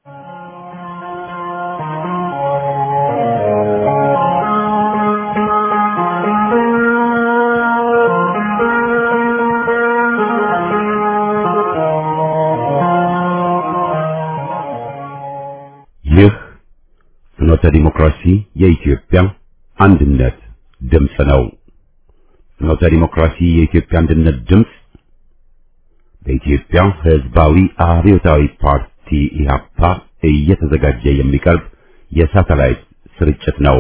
ይህ ፍኖተ ዲሞክራሲ የኢትዮጵያ አንድነት ድምፅ ነው። ፍኖተ ዲሞክራሲ የኢትዮጵያ አንድነት ድምፅ በኢትዮጵያ ሕዝባዊ አብዮታዊ ፓርቲ ኢህአፓ እየተዘጋጀ የሚቀርብ የሳተላይት ስርጭት ነው።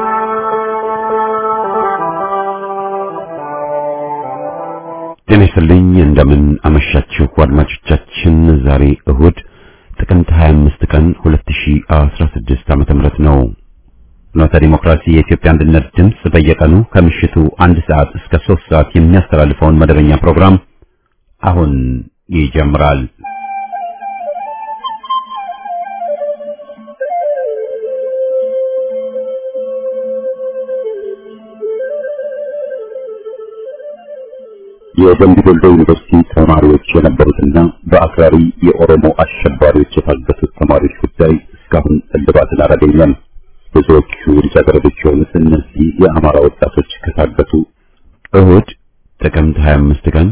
ጤና ይስጥልኝ። እንደምን አመሻችሁ አድማጮቻችን። ዛሬ እሁድ ጥቅምት 25 ቀን 2016 ዓመተ ምህረት ነው። ፍኖተ ዲሞክራሲ የኢትዮጵያ አንድነት ድምፅ በየቀኑ ከምሽቱ አንድ ሰዓት እስከ 3 ሰዓት የሚያስተላልፈውን መደበኛ ፕሮግራም አሁን ይጀምራል። የደምቢ ዶሎ ዩኒቨርሲቲ ተማሪዎች የነበሩትና በአክራሪ የኦሮሞ አሸባሪዎች የታገቱት ተማሪዎች ጉዳይ እስካሁን እልባትን አላገኘም። ብዙዎቹ ልጃገረዶች የሆኑት እነዚህ የአማራ ወጣቶች ከታገቱ እሁድ ጥቅምት 25 ቀን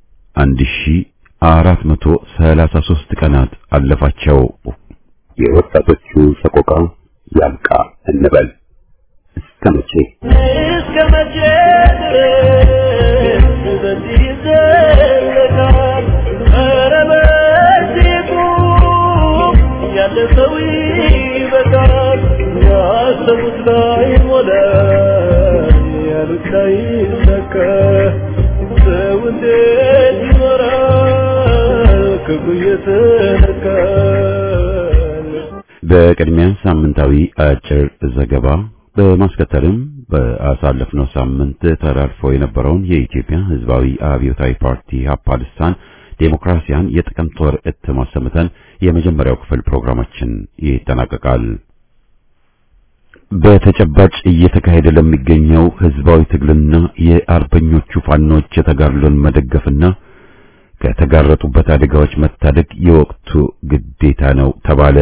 1433 ቀናት አለፋቸው። የወጣቶቹ ሰቆቃ ያብቃ እንበል። እስከ መቼ እስከ መቼ ድረስ በዚህ ይዘለቃል? ኧረ በዚህ ቁም፣ ያለፈው ይበቃል። ያሰቡት ላይ ሞላ፣ ያሉት ላይ ይሳካ። ሰው እንዴት ይኖራል ክብሩ እየተነካል? በቅድሚያ ሳምንታዊ አጭር ዘገባ በማስከተልም በአሳለፍነው ሳምንት ተላልፎ የነበረውን የኢትዮጵያ ሕዝባዊ አብዮታዊ ፓርቲ ኢህአፓ ልሳን ዴሞክራሲያን የጥቅምት ወር እትም አሰምተን የመጀመሪያው ክፍል ፕሮግራማችን ይጠናቀቃል። በተጨባጭ እየተካሄደ ለሚገኘው ሕዝባዊ ትግልና የአርበኞቹ ፋኖች የተጋድሎን መደገፍና ከተጋረጡበት አደጋዎች መታደግ የወቅቱ ግዴታ ነው ተባለ።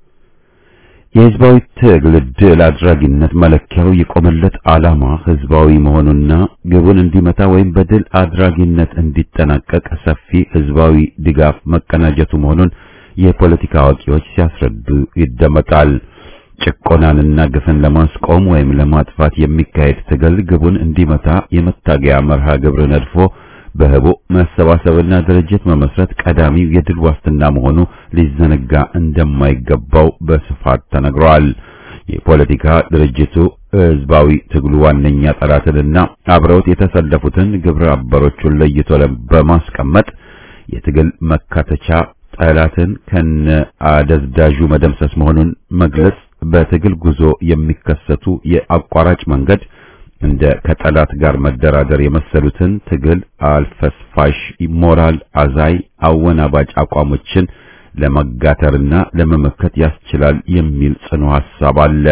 የህዝባዊ ትግል ድል አድራጊነት መለኪያው የቆመለት ዓላማ ህዝባዊ መሆኑና ግቡን እንዲመታ ወይም በድል አድራጊነት እንዲጠናቀቅ ሰፊ ህዝባዊ ድጋፍ መቀናጀቱ መሆኑን የፖለቲካ አዋቂዎች ሲያስረዱ ይደመጣል። ጭቆናንና ግፍን ለማስቆም ወይም ለማጥፋት የሚካሄድ ትግል ግቡን እንዲመታ የመታገያ መርሃ ግብር ነድፎ በህቡ መሰባሰብና ድርጅት መመስረት ቀዳሚው የድል ዋስትና መሆኑ ሊዘነጋ እንደማይገባው በስፋት ተነግሯል። የፖለቲካ ድርጅቱ ህዝባዊ ትግሉ ዋነኛ ጠላትንና አብረውት የተሰለፉትን ግብረ አበሮቹን ለይቶ በማስቀመጥ የትግል መካተቻ ጠላትን ከነ አደዝዳዡ መደምሰስ መሆኑን መግለጽ በትግል ጉዞ የሚከሰቱ የአቋራጭ መንገድ እንደ ከጠላት ጋር መደራደር የመሰሉትን ትግል አልፈስፋሽ ሞራል አዛይ አወናባጭ አቋሞችን ለመጋተርና ለመመከት ያስችላል የሚል ጽኑ ሐሳብ አለ።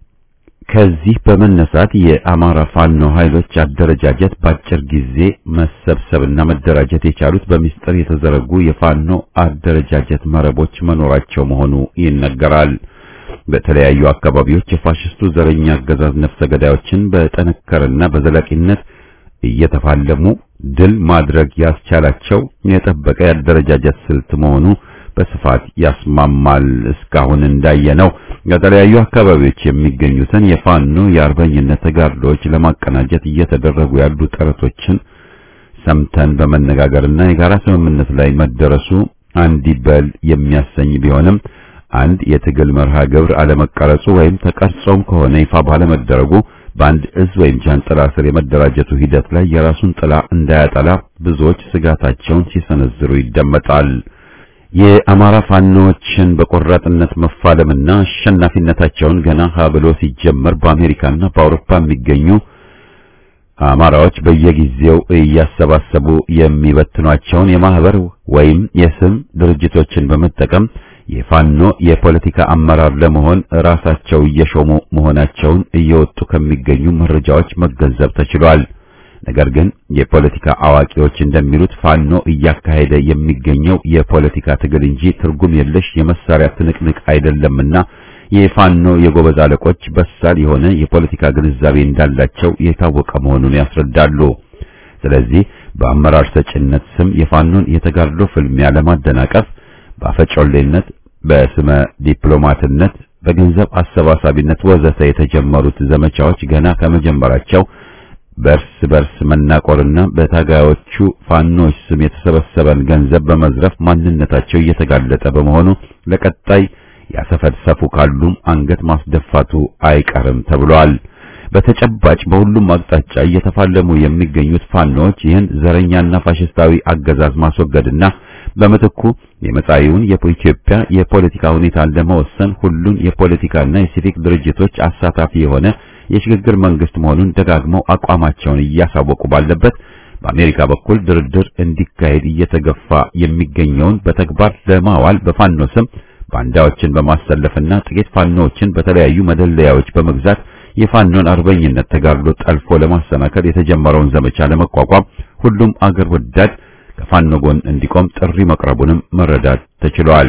ከዚህ በመነሳት የአማራ ፋኖ ኃይሎች አደረጃጀት በአጭር ጊዜ መሰብሰብና መደራጀት የቻሉት በሚስጥር የተዘረጉ የፋኖ አደረጃጀት መረቦች መኖራቸው መሆኑ ይነገራል። በተለያዩ አካባቢዎች የፋሽስቱ ዘረኛ አገዛዝ ነፍሰ ገዳዮችን በጠነከረና በዘላቂነት እየተፋለሙ ድል ማድረግ ያስቻላቸው የጠበቀ የአደረጃጀት ስልት መሆኑ በስፋት ያስማማል። እስካሁን እንዳየነው በተለያዩ አካባቢዎች የሚገኙትን የፋኖ የአርበኝነት ተጋድሎዎች ለማቀናጀት እየተደረጉ ያሉ ጥረቶችን ሰምተን በመነጋገርና የጋራ ስምምነት ላይ መደረሱ አንዲበል የሚያሰኝ ቢሆንም አንድ የትግል መርሃ ግብር አለመቀረጹ ወይም ተቀርጾም ከሆነ ይፋ ባለመደረጉ በአንድ እዝ ወይም ጃንጥላ ስር የመደራጀቱ ሂደት ላይ የራሱን ጥላ እንዳያጠላ ብዙዎች ስጋታቸውን ሲሰነዝሩ ይደመጣል። የአማራ ፋኖዎችን በቆራጥነት መፋለምና አሸናፊነታቸውን ገና ሀ ብሎ ሲጀመር በአሜሪካና በአውሮፓ የሚገኙ አማራዎች በየጊዜው እያሰባሰቡ የሚበትኗቸውን የማህበር ወይም የስም ድርጅቶችን በመጠቀም የፋኖ የፖለቲካ አመራር ለመሆን ራሳቸው እየሾሙ መሆናቸውን እየወጡ ከሚገኙ መረጃዎች መገንዘብ ተችሏል። ነገር ግን የፖለቲካ አዋቂዎች እንደሚሉት ፋኖ እያካሄደ የሚገኘው የፖለቲካ ትግል እንጂ ትርጉም የለሽ የመሳሪያ ትንቅንቅ አይደለምና የፋኖ የጎበዝ አለቆች በሳል የሆነ የፖለቲካ ግንዛቤ እንዳላቸው የታወቀ መሆኑን ያስረዳሉ። ስለዚህ በአመራር ሰጭነት ስም የፋኖን የተጋድሎ ፍልሚያ ለማደናቀፍ በአፈጮሌነት፣ በስመ ዲፕሎማትነት፣ በገንዘብ አሰባሳቢነት ወዘተ የተጀመሩት ዘመቻዎች ገና ከመጀመራቸው በርስ በርስ መናቆርና በታጋዮቹ ፋኖች ስም የተሰበሰበን ገንዘብ በመዝረፍ ማንነታቸው እየተጋለጠ በመሆኑ ለቀጣይ ያሰፈሰፉ ካሉም አንገት ማስደፋቱ አይቀርም ተብሏል። በተጨባጭ በሁሉም አቅጣጫ እየተፋለሙ የሚገኙት ፋኖች ይህን ዘረኛና ፋሽስታዊ አገዛዝ ማስወገድና በምትኩ የመጻኢውን የኢትዮጵያ የፖለቲካ ሁኔታን ለመወሰን ሁሉን የፖለቲካና የሲቪክ ድርጅቶች አሳታፊ የሆነ የሽግግር መንግስት መሆኑን ደጋግመው አቋማቸውን እያሳወቁ ባለበት በአሜሪካ በኩል ድርድር እንዲካሄድ እየተገፋ የሚገኘውን በተግባር ለማዋል በፋኖ ስም ባንዳዎችን በማሰለፍና ጥቂት ፋኖዎችን በተለያዩ መደለያዎች በመግዛት የፋኖን አርበኝነት ተጋድሎ ጠልፎ ለማሰናከል የተጀመረውን ዘመቻ ለመቋቋም ሁሉም አገር ወዳድ ከፋኖ ጎን እንዲቆም ጥሪ መቅረቡንም መረዳት ተችሏል።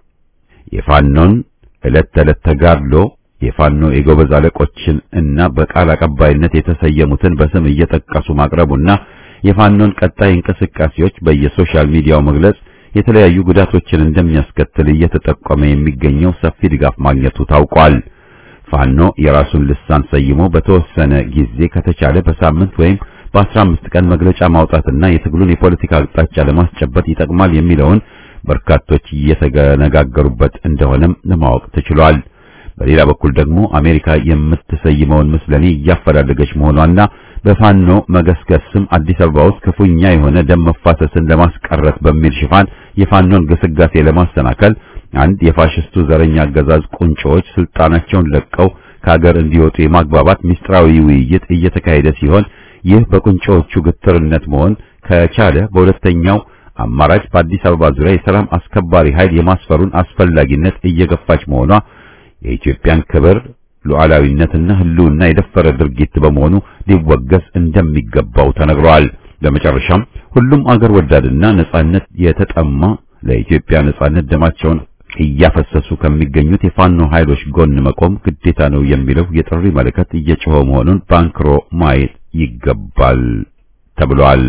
የፋኖን ዕለት ተዕለት ተጋድሎ የፋኖ የጎበዝ አለቆችን እና በቃል አቀባይነት የተሰየሙትን በስም እየጠቀሱ ማቅረቡና የፋኖን ቀጣይ እንቅስቃሴዎች በየሶሻል ሚዲያው መግለጽ የተለያዩ ጉዳቶችን እንደሚያስከትል እየተጠቆመ የሚገኘው ሰፊ ድጋፍ ማግኘቱ ታውቋል። ፋኖ የራሱን ልሳን ሰይሞ በተወሰነ ጊዜ ከተቻለ በሳምንት ወይም በአስራ አምስት ቀን መግለጫ ማውጣትና የትግሉን የፖለቲካ አቅጣጫ ለማስጨበጥ ይጠቅማል የሚለውን በርካቶች እየተነጋገሩበት እንደሆነም ለማወቅ ተችሏል። በሌላ በኩል ደግሞ አሜሪካ የምትሰይመውን ምስለኔ እያፈላለገች መሆኗና በፋኖ መገስገስ ስም አዲስ አበባ ውስጥ ክፉኛ የሆነ ደም መፋሰስን ለማስቀረት በሚል ሽፋን የፋኖን ግስጋሴ ለማሰናከል አንድ የፋሽስቱ ዘረኛ አገዛዝ ቁንጮዎች ስልጣናቸውን ለቀው ከሀገር እንዲወጡ የማግባባት ሚስጥራዊ ውይይት እየተካሄደ ሲሆን ይህ በቁንጮዎቹ ግትርነት መሆን ከቻለ በሁለተኛው አማራጭ በአዲስ አበባ ዙሪያ የሰላም አስከባሪ ኃይል የማስፈሩን አስፈላጊነት እየገፋች መሆኗ የኢትዮጵያን ክብር ሉዓላዊነትና ሕልውና የደፈረ ድርጊት በመሆኑ ሊወገዝ እንደሚገባው ተነግሯል። በመጨረሻም ሁሉም አገር ወዳድና ነጻነት የተጠማ ለኢትዮጵያ ነጻነት ደማቸውን እያፈሰሱ ከሚገኙት የፋኖ ኃይሎች ጎን መቆም ግዴታ ነው የሚለው የጥሪ መልእክት እየጮኸ መሆኑን ባንክሮ ማየት ይገባል ተብሏል።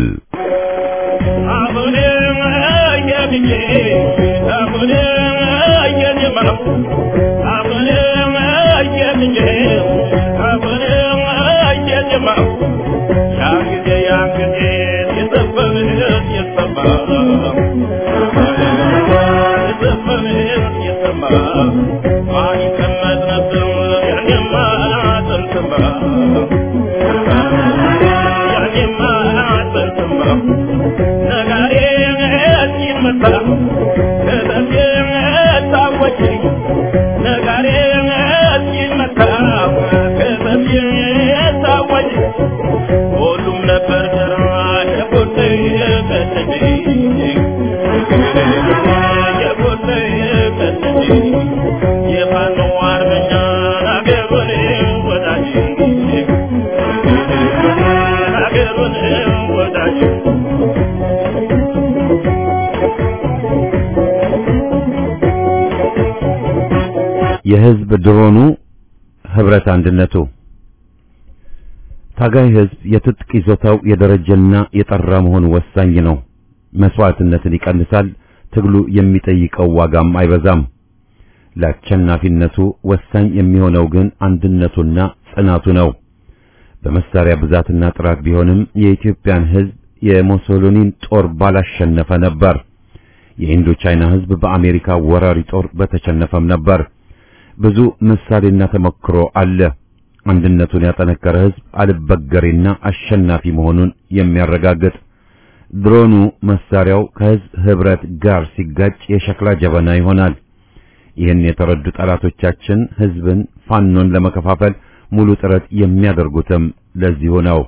የህዝብ ድሮኑ ህብረት አንድነቱ ታጋይ ህዝብ የትጥቅ ይዞታው የደረጀና የጠራ መሆኑ ወሳኝ ነው። መስዋዕትነትን ይቀንሳል። ትግሉ የሚጠይቀው ዋጋም አይበዛም። ለአሸናፊነቱ ወሳኝ የሚሆነው ግን አንድነቱና ጽናቱ ነው። በመሳሪያ ብዛትና ጥራት ቢሆንም የኢትዮጵያን ህዝብ የሙሶሊኒን ጦር ባላሸነፈ ነበር። የኢንዶ ቻይና ህዝብ በአሜሪካ ወራሪ ጦር በተሸነፈም ነበር። ብዙ ምሳሌና ተሞክሮ አለ። አንድነቱን ያጠነከረ ህዝብ አልበገሬና አሸናፊ መሆኑን የሚያረጋግጥ ድሮኑ መሳሪያው ከህዝብ ህብረት ጋር ሲጋጭ የሸክላ ጀበና ይሆናል። ይህን የተረዱ ጠላቶቻችን ህዝብን ፋኖን ለመከፋፈል ሙሉ ጥረት የሚያደርጉትም ለዚሁ ነው።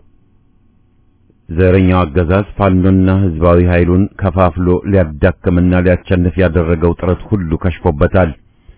ዘረኛው አገዛዝ ፋኖና ህዝባዊ ኃይሉን ከፋፍሎ ሊያዳክምና ሊያቸንፍ ያደረገው ጥረት ሁሉ ከሽፎበታል።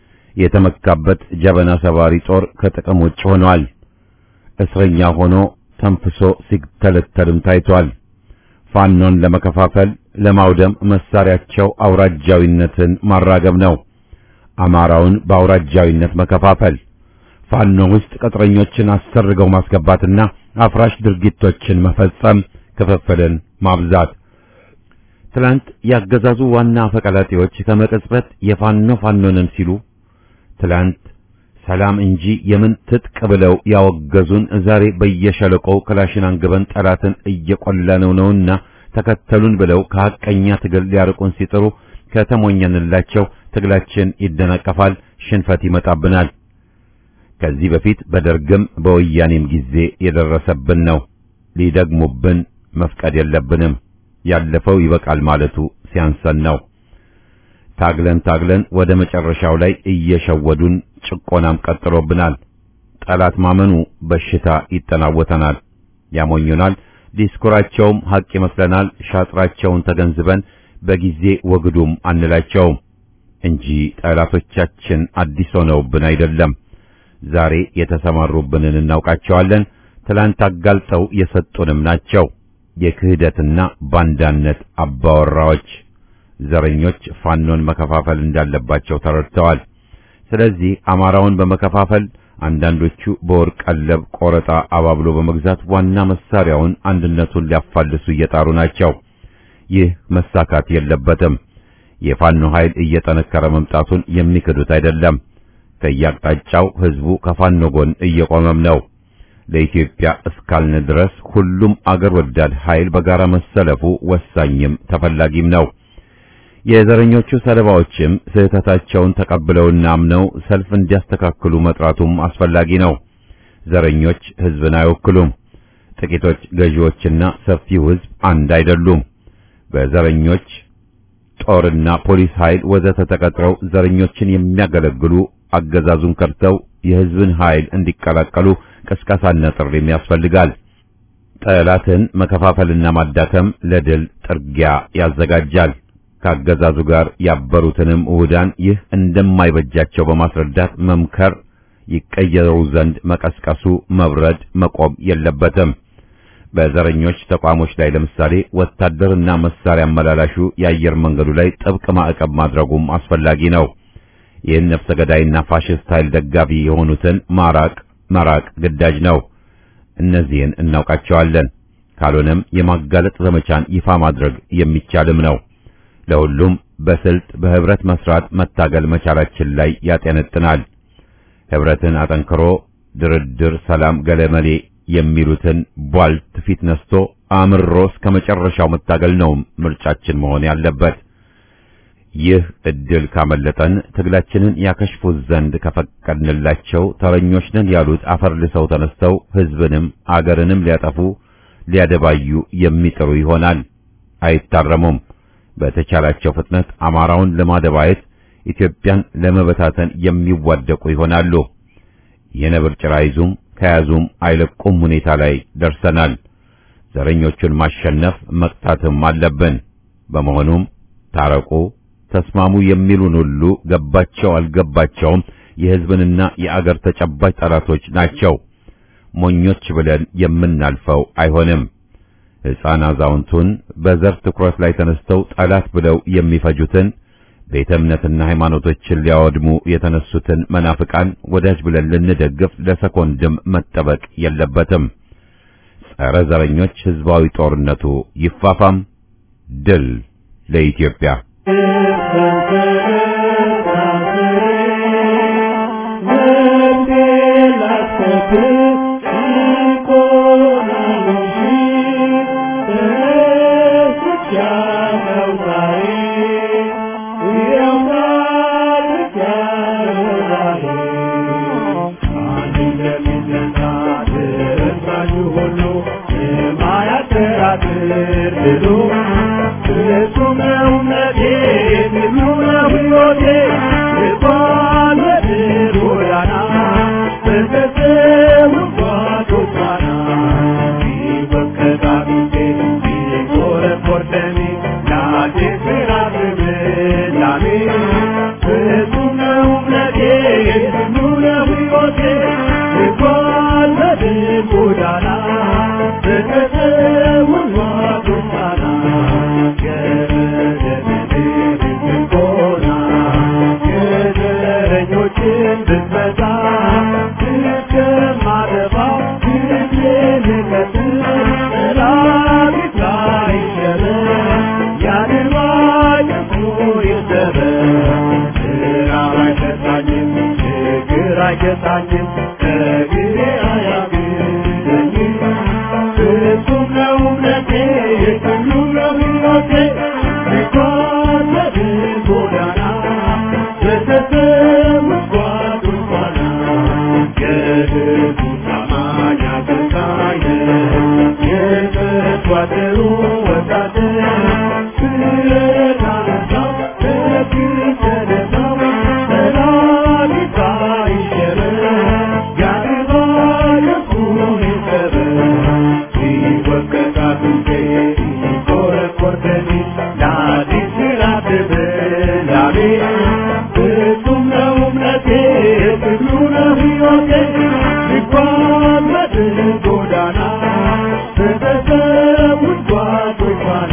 የተመካበት ጀበና ሰባሪ ጦር ከጥቅም ውጭ ሆኗል። እስረኛ ሆኖ ተንፍሶ ሲተለተልም ታይቷል። ፋኖን ለመከፋፈል ለማውደም መሳሪያቸው አውራጃዊነትን ማራገብ ነው። አማራውን በአውራጃዊነት መከፋፈል፣ ፋኖ ውስጥ ቅጥረኞችን አሰርገው ማስገባትና አፍራሽ ድርጊቶችን መፈጸም፣ ክፍፍልን ማብዛት። ትላንት ያገዛዙ ዋና አፈቀላጤዎች ከመቅጽበት የፋኖ ፋኖንን ሲሉ ትላንት ሰላም እንጂ የምን ትጥቅ ብለው ያወገዙን ዛሬ በየሸለቆው ክላሽን አንግበን ጠላትን እየቆላነው ነውና ተከተሉን ብለው ከሐቀኛ ትግል ሊያርቁን ሲጥሩ ከተሞኘንላቸው ትግላችን ይደናቀፋል፣ ሽንፈት ይመጣብናል። ከዚህ በፊት በደርግም በወያኔም ጊዜ የደረሰብን ነው። ሊደግሙብን መፍቀድ የለብንም። ያለፈው ይበቃል ማለቱ ሲያንሰን ነው። ታግለን ታግለን ወደ መጨረሻው ላይ እየሸወዱን ጭቆናም ቀጥሎብናል። ጠላት ማመኑ በሽታ ይጠናወተናል፣ ያሞኙናል። ዲስኩራቸውም ሐቅ ይመስለናል። ሻጥራቸውን ተገንዝበን በጊዜ ወግዱም አንላቸውም እንጂ ጠላቶቻችን አዲስ ሆነውብን አይደለም። ዛሬ የተሰማሩብንን እናውቃቸዋለን። ትላንት አጋልጠው የሰጡንም ናቸው። የክህደትና ባንዳነት አባወራዎች ዘረኞች ፋኖን መከፋፈል እንዳለባቸው ተረድተዋል። ስለዚህ አማራውን በመከፋፈል አንዳንዶቹ በወርቅ ቀለብ ቆረጣ አባብሎ በመግዛት ዋና መሳሪያውን አንድነቱን ሊያፋልሱ እየጣሩ ናቸው። ይህ መሳካት የለበትም። የፋኖ ኃይል እየጠነከረ መምጣቱን የሚክዱት አይደለም። ከያቅጣጫው ህዝቡ ከፋኖ ጎን እየቆመም ነው። ለኢትዮጵያ እስካልን ድረስ ሁሉም አገር ወዳድ ኃይል በጋራ መሰለፉ ወሳኝም ተፈላጊም ነው። የዘረኞቹ ሰለባዎችም ስህተታቸውን ተቀብለውና አምነው ሰልፍ እንዲያስተካክሉ መጥራቱም አስፈላጊ ነው። ዘረኞች ህዝብን አይወክሉም። ጥቂቶች ገዢዎችና ሰፊው ህዝብ አንድ አይደሉም። በዘረኞች ጦርና ፖሊስ ኃይል ወዘተ ተቀጥረው ዘረኞችን የሚያገለግሉ አገዛዙን ከርተው የህዝብን ኃይል እንዲቀላቀሉ ቅስቀሳና ጥሪም ያስፈልጋል። ጠላትን መከፋፈልና ማዳከም ለድል ጥርጊያ ያዘጋጃል። ከአገዛዙ ጋር ያበሩትንም ውህዳን ይህ እንደማይበጃቸው በማስረዳት መምከር፣ ይቀየሩ ዘንድ መቀስቀሱ መብረድ መቆም የለበትም። በዘረኞች ተቋሞች ላይ ለምሳሌ ወታደርና መሳሪያ አመላላሹ የአየር መንገዱ ላይ ጥብቅ ማዕቀብ ማድረጉም አስፈላጊ ነው። ይህን ነፍሰ ገዳይና ፋሽስት ኃይል ደጋፊ የሆኑትን ማራቅ መራቅ ግዳጅ ነው። እነዚህን እናውቃቸዋለን። ካልሆነም የማጋለጥ ዘመቻን ይፋ ማድረግ የሚቻልም ነው። ለሁሉም በስልት በህብረት መስራት መታገል መቻላችን ላይ ያጠነጥናል። ህብረትን አጠንክሮ ድርድር፣ ሰላም፣ ገለመሌ የሚሉትን ቧልት ፊት ነስቶ አምሮ እስከ መጨረሻው መታገል ነው ምርጫችን መሆን ያለበት። ይህ እድል ካመለጠን ትግላችንን ያከሽፉት ዘንድ ከፈቀድንላቸው ተረኞች ነን ያሉት አፈር ልሰው ተነስተው ህዝብንም አገርንም ሊያጠፉ ሊያደባዩ የሚጥሩ ይሆናል። አይታረሙም። በተቻላቸው ፍጥነት አማራውን ለማደባየት ኢትዮጵያን ለመበታተን የሚዋደቁ ይሆናሉ። የነብር ጭራ ይዙም ከያዙም አይለቁም ሁኔታ ላይ ደርሰናል። ዘረኞቹን ማሸነፍ መቅጣትም አለብን። በመሆኑም ታረቁ፣ ተስማሙ የሚሉን ሁሉ ገባቸው አልገባቸውም የህዝብንና የአገር ተጨባጭ ጠላቶች ናቸው። ሞኞች ብለን የምናልፈው አይሆንም። ሕፃን አዛውንቱን በዘር ትኩረት ላይ ተነስተው ጠላት ብለው የሚፈጁትን ቤተ እምነትና ሃይማኖቶችን ሊያወድሙ የተነሱትን መናፍቃን ወዳጅ ብለን ልንደግፍ ለሰኮንድም መጠበቅ የለበትም። ጸረ ዘረኞች ህዝባዊ ጦርነቱ ይፋፋም። ድል ለኢትዮጵያ። Godana አይገታኝም ከግሬ አያግደኝም ፍጹም ነው እምነቴ ሁሉ ነው ሕይወቴ ቢጓዝ ጎዳና በተሰሙት ጓዶች ኋላ የሕዝቡ ታማኝ አገልጋይ ነህ የተጓደሩ ወታደር ብረት አነሳው በፊት ተነሳው ጠላት ይታይሸበር ያድባ የኩን ይሰበር ሲወቀጣት እንዴ ሲቆረቆር ደሜ ለአዲስ ምዕራፍ ብላሜ ፍጹም ነው እምነቴ ትግሉ ነው ሕይወቴ ልጓዝ በድል ጎዳና በተሰዉት ጓዶች ኋላ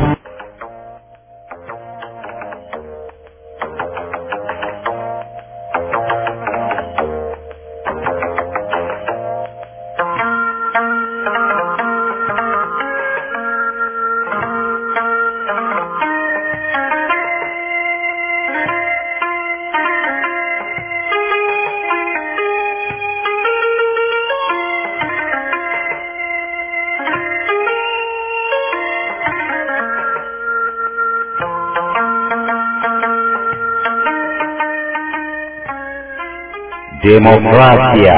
ዴሞክራሲያ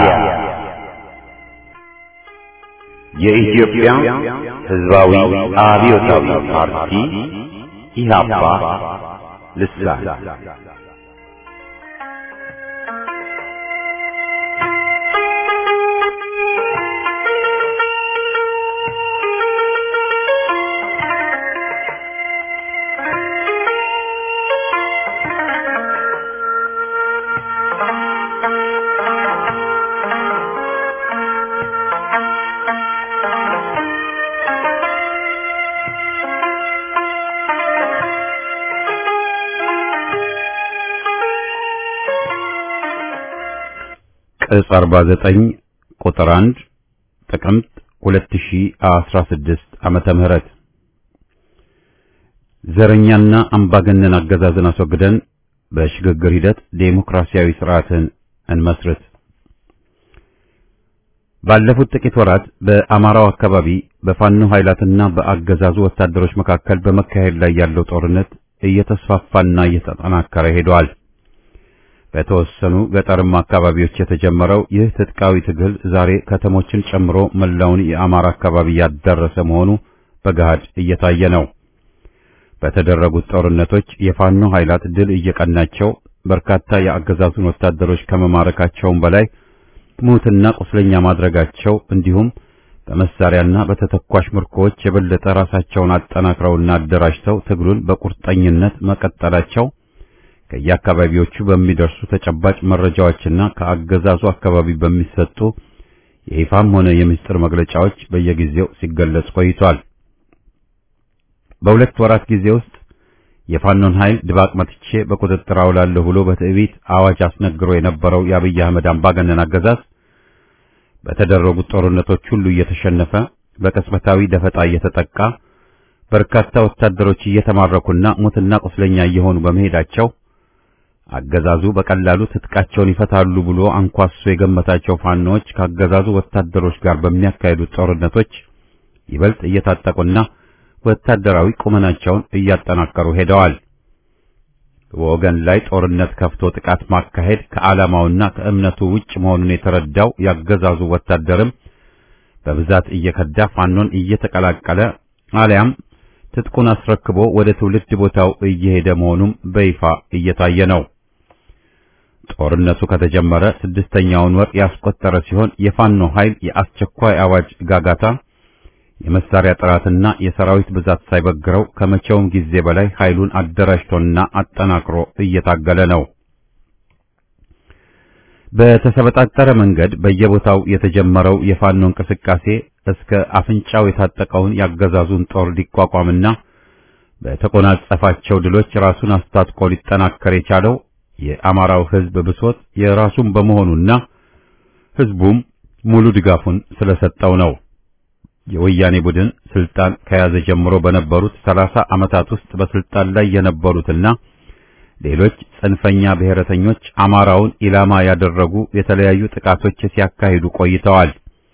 የኢትዮጵያ ሕዝባዊ አብዮታዊ ፓርቲ ኢህአፓ ልሳን ቅጽ 49 ቁጥር 1 ጥቅምት 2016 ዓመተ ምህረት ዘረኛና አምባገነን አገዛዝን አስወግደን በሽግግር ሂደት ዴሞክራሲያዊ ስርዓትን እንመስርት። ባለፉት ጥቂት ወራት በአማራው አካባቢ በፋኖ ኃይላትና በአገዛዙ ወታደሮች መካከል በመካሄድ ላይ ያለው ጦርነት እየተስፋፋና እየተጠናከረ ሄዷል። በተወሰኑ ገጠርማ አካባቢዎች የተጀመረው ይህ ትጥቃዊ ትግል ዛሬ ከተሞችን ጨምሮ መላውን የአማራ አካባቢ ያዳረሰ መሆኑ በገሃድ እየታየ ነው። በተደረጉት ጦርነቶች የፋኖ ኃይላት ድል እየቀናቸው በርካታ የአገዛዙን ወታደሮች ከመማረካቸውም በላይ ሙትና ቁስለኛ ማድረጋቸው እንዲሁም በመሳሪያና በተተኳሽ ምርኮዎች የበለጠ ራሳቸውን አጠናክረውና አደራጅተው ትግሉን በቁርጠኝነት መቀጠላቸው ከየአካባቢዎቹ በሚደርሱ ተጨባጭ መረጃዎችና ከአገዛዙ አካባቢ በሚሰጡ የይፋም ሆነ የምስጢር መግለጫዎች በየጊዜው ሲገለጽ ቆይቷል። በሁለት ወራት ጊዜ ውስጥ የፋኖን ኃይል ድባቅ መትቼ በቁጥጥር አውላለሁ ብሎ በትዕቢት አዋጅ አስነግሮ የነበረው የአብይ አህመድ አምባገነን አገዛዝ በተደረጉት ጦርነቶች ሁሉ እየተሸነፈ በቅጽበታዊ ደፈጣ እየተጠቃ በርካታ ወታደሮች እየተማረኩና ሙትና ቁስለኛ እየሆኑ በመሄዳቸው አገዛዙ በቀላሉ ትጥቃቸውን ይፈታሉ ብሎ አንኳሶ የገመታቸው ፋኖዎች ከአገዛዙ ወታደሮች ጋር በሚያካሂዱት ጦርነቶች ይበልጥ እየታጠቁና ወታደራዊ ቁመናቸውን እያጠናከሩ ሄደዋል። በወገን ላይ ጦርነት ከፍቶ ጥቃት ማካሄድ ከዓላማውና ከእምነቱ ውጭ መሆኑን የተረዳው ያገዛዙ ወታደርም በብዛት እየከዳ ፋኖን እየተቀላቀለ አሊያም ትጥቁን አስረክቦ ወደ ትውልድ ቦታው እየሄደ መሆኑም በይፋ እየታየ ነው። ጦርነቱ ከተጀመረ ስድስተኛውን ወር ያስቆጠረ ሲሆን የፋኖ ኃይል የአስቸኳይ አዋጅ ጋጋታ የመሳሪያ ጥራትና የሰራዊት ብዛት ሳይበግረው ከመቼውም ጊዜ በላይ ኃይሉን አደራጅቶና አጠናክሮ እየታገለ ነው። በተሰበጣጠረ መንገድ በየቦታው የተጀመረው የፋኖ እንቅስቃሴ እስከ አፍንጫው የታጠቀውን ያገዛዙን ጦር ሊቋቋምና በተቆናጸፋቸው ድሎች ራሱን አስታጥቆ ሊጠናከር የቻለው የአማራው ሕዝብ ብሶት የራሱን በመሆኑና ሕዝቡም ሙሉ ድጋፉን ስለሰጠው ነው። የወያኔ ቡድን ስልጣን ከያዘ ጀምሮ በነበሩት ሰላሳ ዓመታት ውስጥ በስልጣን ላይ የነበሩትና ሌሎች ጽንፈኛ ብሔረተኞች አማራውን ኢላማ ያደረጉ የተለያዩ ጥቃቶች ሲያካሂዱ ቆይተዋል።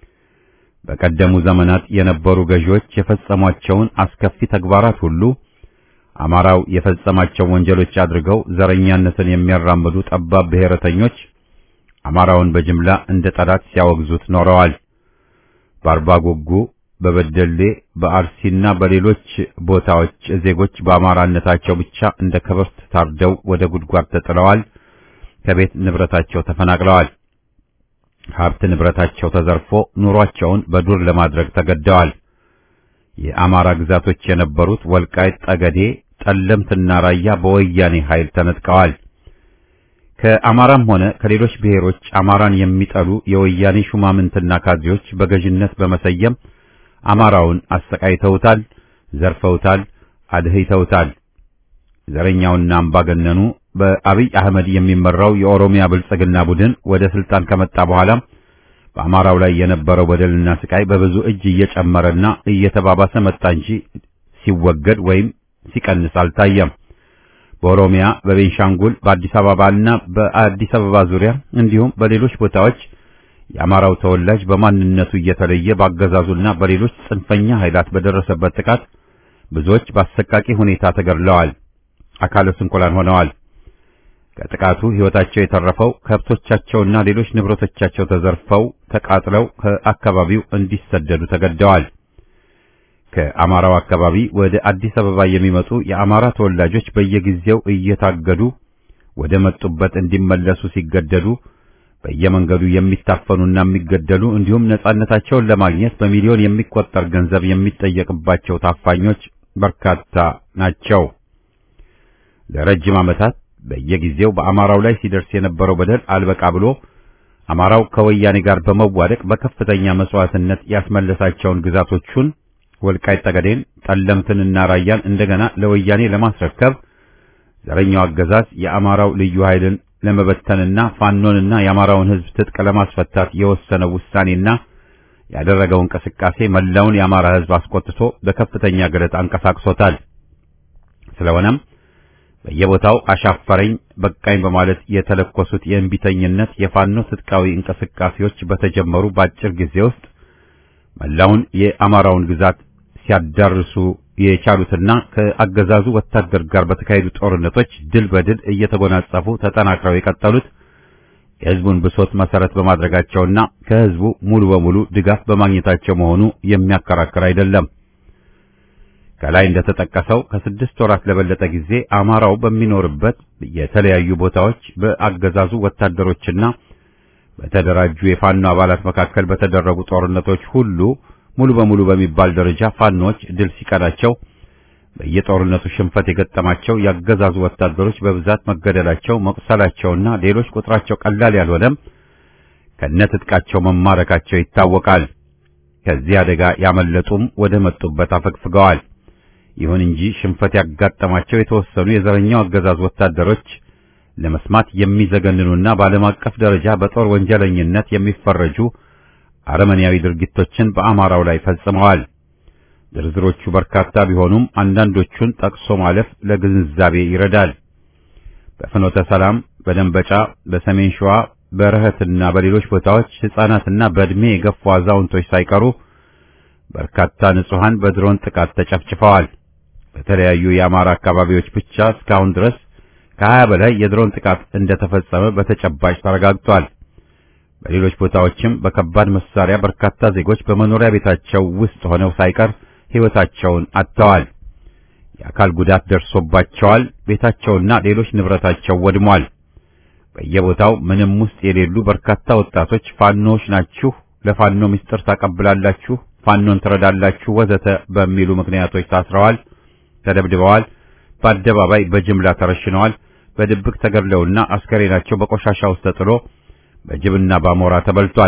በቀደሙ ዘመናት የነበሩ ገዢዎች የፈጸሟቸውን አስከፊ ተግባራት ሁሉ አማራው የፈጸማቸው ወንጀሎች አድርገው ዘረኛነትን የሚያራምዱ ጠባብ ብሔረተኞች አማራውን በጅምላ እንደ ጠላት ሲያወግዙት ኖረዋል። በአርባ ጉጉ፣ በበደሌ፣ በአርሲና በሌሎች ቦታዎች ዜጎች በአማራነታቸው ብቻ እንደ ከብት ታርደው ወደ ጉድጓድ ተጥለዋል። ከቤት ንብረታቸው ተፈናቅለዋል። ሀብት ንብረታቸው ተዘርፎ ኑሯቸውን በዱር ለማድረግ ተገደዋል። የአማራ ግዛቶች የነበሩት ወልቃይት፣ ጠገዴ፣ ጠለምትና ራያ በወያኔ ኃይል ተነጥቀዋል። ከአማራም ሆነ ከሌሎች ብሔሮች አማራን የሚጠሉ የወያኔ ሹማምንትና ካድሬዎች በገዥነት በመሰየም አማራውን አሰቃይተውታል፣ ዘርፈውታል፣ አድህይተውታል። ዘረኛውና አምባገነኑ በአብይ አህመድ የሚመራው የኦሮሚያ ብልጽግና ቡድን ወደ ስልጣን ከመጣ በኋላም በአማራው ላይ የነበረው በደልና ስቃይ በብዙ እጅ እየጨመረና እየተባባሰ መጣ እንጂ ሲወገድ ወይም ሲቀንስ አልታየም። በኦሮሚያ፣ በቤንሻንጉል፣ በአዲስ አበባና በአዲስ አበባ ዙሪያ እንዲሁም በሌሎች ቦታዎች የአማራው ተወላጅ በማንነቱ እየተለየ ባገዛዙና በሌሎች ጽንፈኛ ኃይላት በደረሰበት ጥቃት ብዙዎች በአሰቃቂ ሁኔታ ተገድለዋል፣ አካለ ስንኩላን ሆነዋል። ከጥቃቱ ሕይወታቸው የተረፈው ከብቶቻቸውና ሌሎች ንብረቶቻቸው ተዘርፈው ተቃጥለው ከአካባቢው እንዲሰደዱ ተገደዋል። ከአማራው አካባቢ ወደ አዲስ አበባ የሚመጡ የአማራ ተወላጆች በየጊዜው እየታገዱ ወደ መጡበት እንዲመለሱ ሲገደዱ በየመንገዱ የሚታፈኑና የሚገደሉ እንዲሁም ነጻነታቸውን ለማግኘት በሚሊዮን የሚቆጠር ገንዘብ የሚጠየቅባቸው ታፋኞች በርካታ ናቸው። ለረጅም ዓመታት በየጊዜው በአማራው ላይ ሲደርስ የነበረው በደል አልበቃ ብሎ አማራው ከወያኔ ጋር በመዋደቅ በከፍተኛ መስዋዕትነት ያስመለሳቸውን ግዛቶቹን ወልቃይት ጠገዴን፣ ጠለምትንና ራያን እንደገና ለወያኔ ለማስረከብ ዘረኛው አገዛዝ የአማራው ልዩ ኃይልን ለመበተንና ፋኖንና የአማራውን ሕዝብ ትጥቅ ለማስፈታት የወሰነው ውሳኔና ያደረገው እንቅስቃሴ መላውን የአማራ ሕዝብ አስቆጥቶ በከፍተኛ ግለት አንቀሳቅሶታል። ስለሆነም በየቦታው አሻፈረኝ በቃኝ በማለት የተለኮሱት የእንቢተኝነት የፋኖ ትጥቃዊ እንቅስቃሴዎች በተጀመሩ በአጭር ጊዜ ውስጥ መላውን የአማራውን ግዛት ሲያዳርሱ የቻሉትና ከአገዛዙ ወታደር ጋር በተካሄዱ ጦርነቶች ድል በድል እየተጎናጸፉ ተጠናክረው የቀጠሉት የሕዝቡን ብሶት መሰረት በማድረጋቸውና ከሕዝቡ ሙሉ በሙሉ ድጋፍ በማግኘታቸው መሆኑ የሚያከራክር አይደለም። ከላይ እንደተጠቀሰው ከስድስት ወራት ለበለጠ ጊዜ አማራው በሚኖርበት የተለያዩ ቦታዎች በአገዛዙ ወታደሮችና በተደራጁ የፋኖ አባላት መካከል በተደረጉ ጦርነቶች ሁሉ ሙሉ በሙሉ በሚባል ደረጃ ፋኖች ድል ሲቀዳቸው በየጦርነቱ ሽንፈት የገጠማቸው ያገዛዙ ወታደሮች በብዛት መገደላቸው፣ መቁሰላቸውና ሌሎች ቁጥራቸው ቀላል ያልሆነም ከነትጥቃቸው መማረካቸው ይታወቃል። ከዚህ አደጋ ያመለጡም ወደ መጡበት አፈግፍገዋል። ይሁን እንጂ ሽንፈት ያጋጠማቸው የተወሰኑ የዘረኛው አገዛዝ ወታደሮች ለመስማት የሚዘገንኑና በዓለም አቀፍ ደረጃ በጦር ወንጀለኝነት የሚፈረጁ አረመኔያዊ ድርጊቶችን በአማራው ላይ ፈጽመዋል። ዝርዝሮቹ በርካታ ቢሆኑም አንዳንዶቹን ጠቅሶ ማለፍ ለግንዛቤ ይረዳል። በፍኖተ ሰላም፣ በደንበጫ፣ በሰሜን ሸዋ፣ በረህትና በሌሎች ቦታዎች ሕፃናትና በዕድሜ የገፉ አዛውንቶች ሳይቀሩ በርካታ ንጹሐን በድሮን ጥቃት ተጨፍጭፈዋል። በተለያዩ የአማራ አካባቢዎች ብቻ እስካሁን ድረስ ከሀያ በላይ የድሮን ጥቃት እንደተፈጸመ በተጨባጭ ተረጋግጧል። በሌሎች ቦታዎችም በከባድ መሳሪያ በርካታ ዜጎች በመኖሪያ ቤታቸው ውስጥ ሆነው ሳይቀር ሕይወታቸውን አጥተዋል። የአካል ጉዳት ደርሶባቸዋል። ቤታቸውና ሌሎች ንብረታቸው ወድሟል። በየቦታው ምንም ውስጥ የሌሉ በርካታ ወጣቶች ፋኖዎች ናችሁ፣ ለፋኖ ምስጢር ታቀብላላችሁ፣ ፋኖን ትረዳላችሁ፣ ወዘተ በሚሉ ምክንያቶች ታስረዋል፣ ተደብድበዋል፣ በአደባባይ በጅምላ ተረሽነዋል፣ በድብቅ ተገድለውና አስከሬናቸው በቆሻሻ ውስጥ ተጥሎ በጅብና በአሞራ ተበልቷል።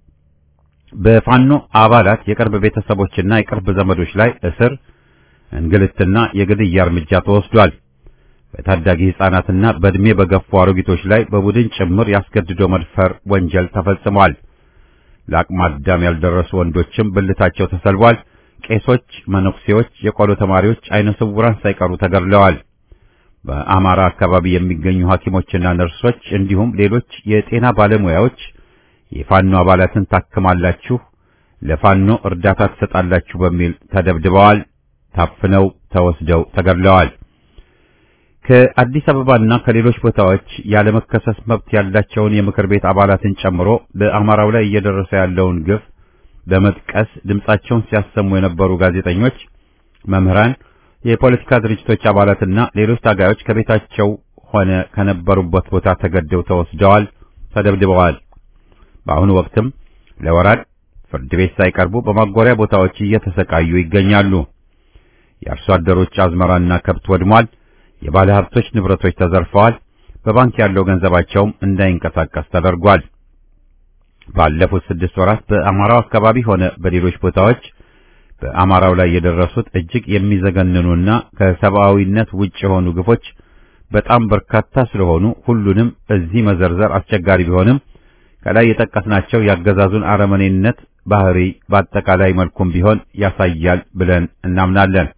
በፋኖ አባላት የቅርብ ቤተሰቦችና የቅርብ ዘመዶች ላይ እስር፣ እንግልትና የግድያ እርምጃ ተወስዷል። በታዳጊ ሕፃናትና በዕድሜ በገፉ አሮጊቶች ላይ በቡድን ጭምር ያስገድዶ መድፈር ወንጀል ተፈጽሟል። ለአቅመ አዳም ያልደረሱ ወንዶችም ብልታቸው ተሰልቧል። ቄሶች፣ መነኩሴዎች፣ የቆሎ ተማሪዎች፣ አይነ ስውራን ሳይቀሩ ተገድለዋል። በአማራ አካባቢ የሚገኙ ሐኪሞችና ነርሶች እንዲሁም ሌሎች የጤና ባለሙያዎች የፋኖ አባላትን ታክማላችሁ፣ ለፋኖ እርዳታ ትሰጣላችሁ በሚል ተደብድበዋል፣ ታፍነው ተወስደው ተገድለዋል። ከአዲስ አበባና ከሌሎች ቦታዎች ያለመከሰስ መብት ያላቸውን የምክር ቤት አባላትን ጨምሮ በአማራው ላይ እየደረሰ ያለውን ግፍ በመጥቀስ ድምጻቸውን ሲያሰሙ የነበሩ ጋዜጠኞች፣ መምህራን፣ የፖለቲካ ድርጅቶች አባላትና ሌሎች ታጋዮች ከቤታቸው ሆነ ከነበሩበት ቦታ ተገደው ተወስደዋል፣ ተደብድበዋል። በአሁኑ ወቅትም ለወራድ ፍርድ ቤት ሳይቀርቡ በማጎሪያ ቦታዎች እየተሰቃዩ ይገኛሉ። የአርሶ አደሮች አዝመራና ከብት ወድሟል። የባለ ሀብቶች ንብረቶች ተዘርፈዋል። በባንክ ያለው ገንዘባቸውም እንዳይንቀሳቀስ ተደርጓል። ባለፉት ስድስት ወራት በአማራው አካባቢ ሆነ በሌሎች ቦታዎች በአማራው ላይ የደረሱት እጅግ የሚዘገንኑና ከሰብአዊነት ውጭ የሆኑ ግፎች በጣም በርካታ ስለሆኑ ሁሉንም እዚህ መዘርዘር አስቸጋሪ ቢሆንም ከላይ የጠቀስናቸው ያገዛዙን አረመኔነት ባህሪ በአጠቃላይ መልኩም ቢሆን ያሳያል ብለን እናምናለን።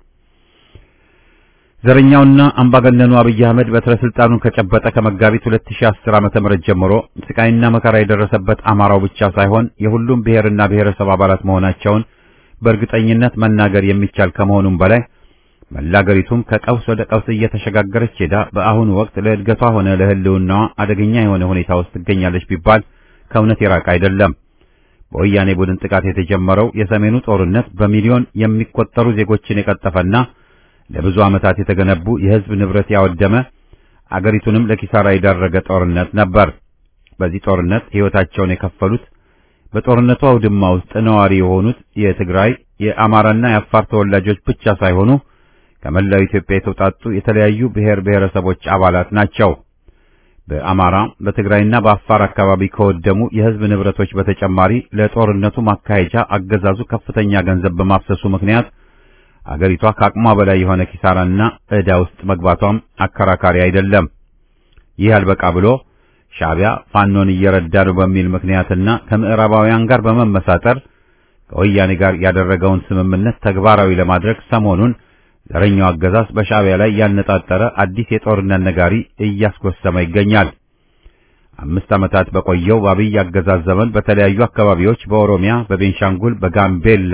ዘረኛውና አምባገነኑ አብይ አህመድ በትረ ስልጣኑን ከጨበጠ ከመጋቢት 2010 ዓመተ ምህረት ጀምሮ ስቃይና መከራ የደረሰበት አማራው ብቻ ሳይሆን የሁሉም ብሔርና ብሔረሰብ አባላት መሆናቸውን በእርግጠኝነት መናገር የሚቻል ከመሆኑም በላይ መላገሪቱም ከቀውስ ወደ ቀውስ እየተሸጋገረች ሄዳ በአሁኑ ወቅት ለእድገቷ ሆነ ለሕልውናዋ አደገኛ የሆነ ሁኔታ ውስጥ ትገኛለች ቢባል ከእውነት የራቀ አይደለም። በወያኔ ቡድን ጥቃት የተጀመረው የሰሜኑ ጦርነት በሚሊዮን የሚቆጠሩ ዜጎችን የቀጠፈና ለብዙ ዓመታት የተገነቡ የሕዝብ ንብረት ያወደመ አገሪቱንም ለኪሳራ የዳረገ ጦርነት ነበር። በዚህ ጦርነት ሕይወታቸውን የከፈሉት በጦርነቱ አውድማ ውስጥ ነዋሪ የሆኑት የትግራይ የአማራና የአፋር ተወላጆች ብቻ ሳይሆኑ ከመላው ኢትዮጵያ የተውጣጡ የተለያዩ ብሔር ብሔረሰቦች አባላት ናቸው። በአማራ በትግራይና በአፋር አካባቢ ከወደሙ የሕዝብ ንብረቶች በተጨማሪ ለጦርነቱ ማካሄጃ አገዛዙ ከፍተኛ ገንዘብ በማፍሰሱ ምክንያት አገሪቷ ከአቅሟ በላይ የሆነ ኪሳራና ዕዳ ውስጥ መግባቷም አከራካሪ አይደለም። ይህ አልበቃ ብሎ ሻዕቢያ ፋኖን እየረዳ ነው በሚል ምክንያትና ከምዕራባውያን ጋር በመመሳጠር ከወያኔ ጋር ያደረገውን ስምምነት ተግባራዊ ለማድረግ ሰሞኑን ዘረኛው አገዛዝ በሻዕቢያ ላይ ያነጣጠረ አዲስ የጦርነት ነጋሪ እያስጎሰመ ይገኛል። አምስት ዓመታት በቆየው በአብይ አገዛዝ ዘመን በተለያዩ አካባቢዎች በኦሮሚያ፣ በቤንሻንጉል፣ በጋምቤላ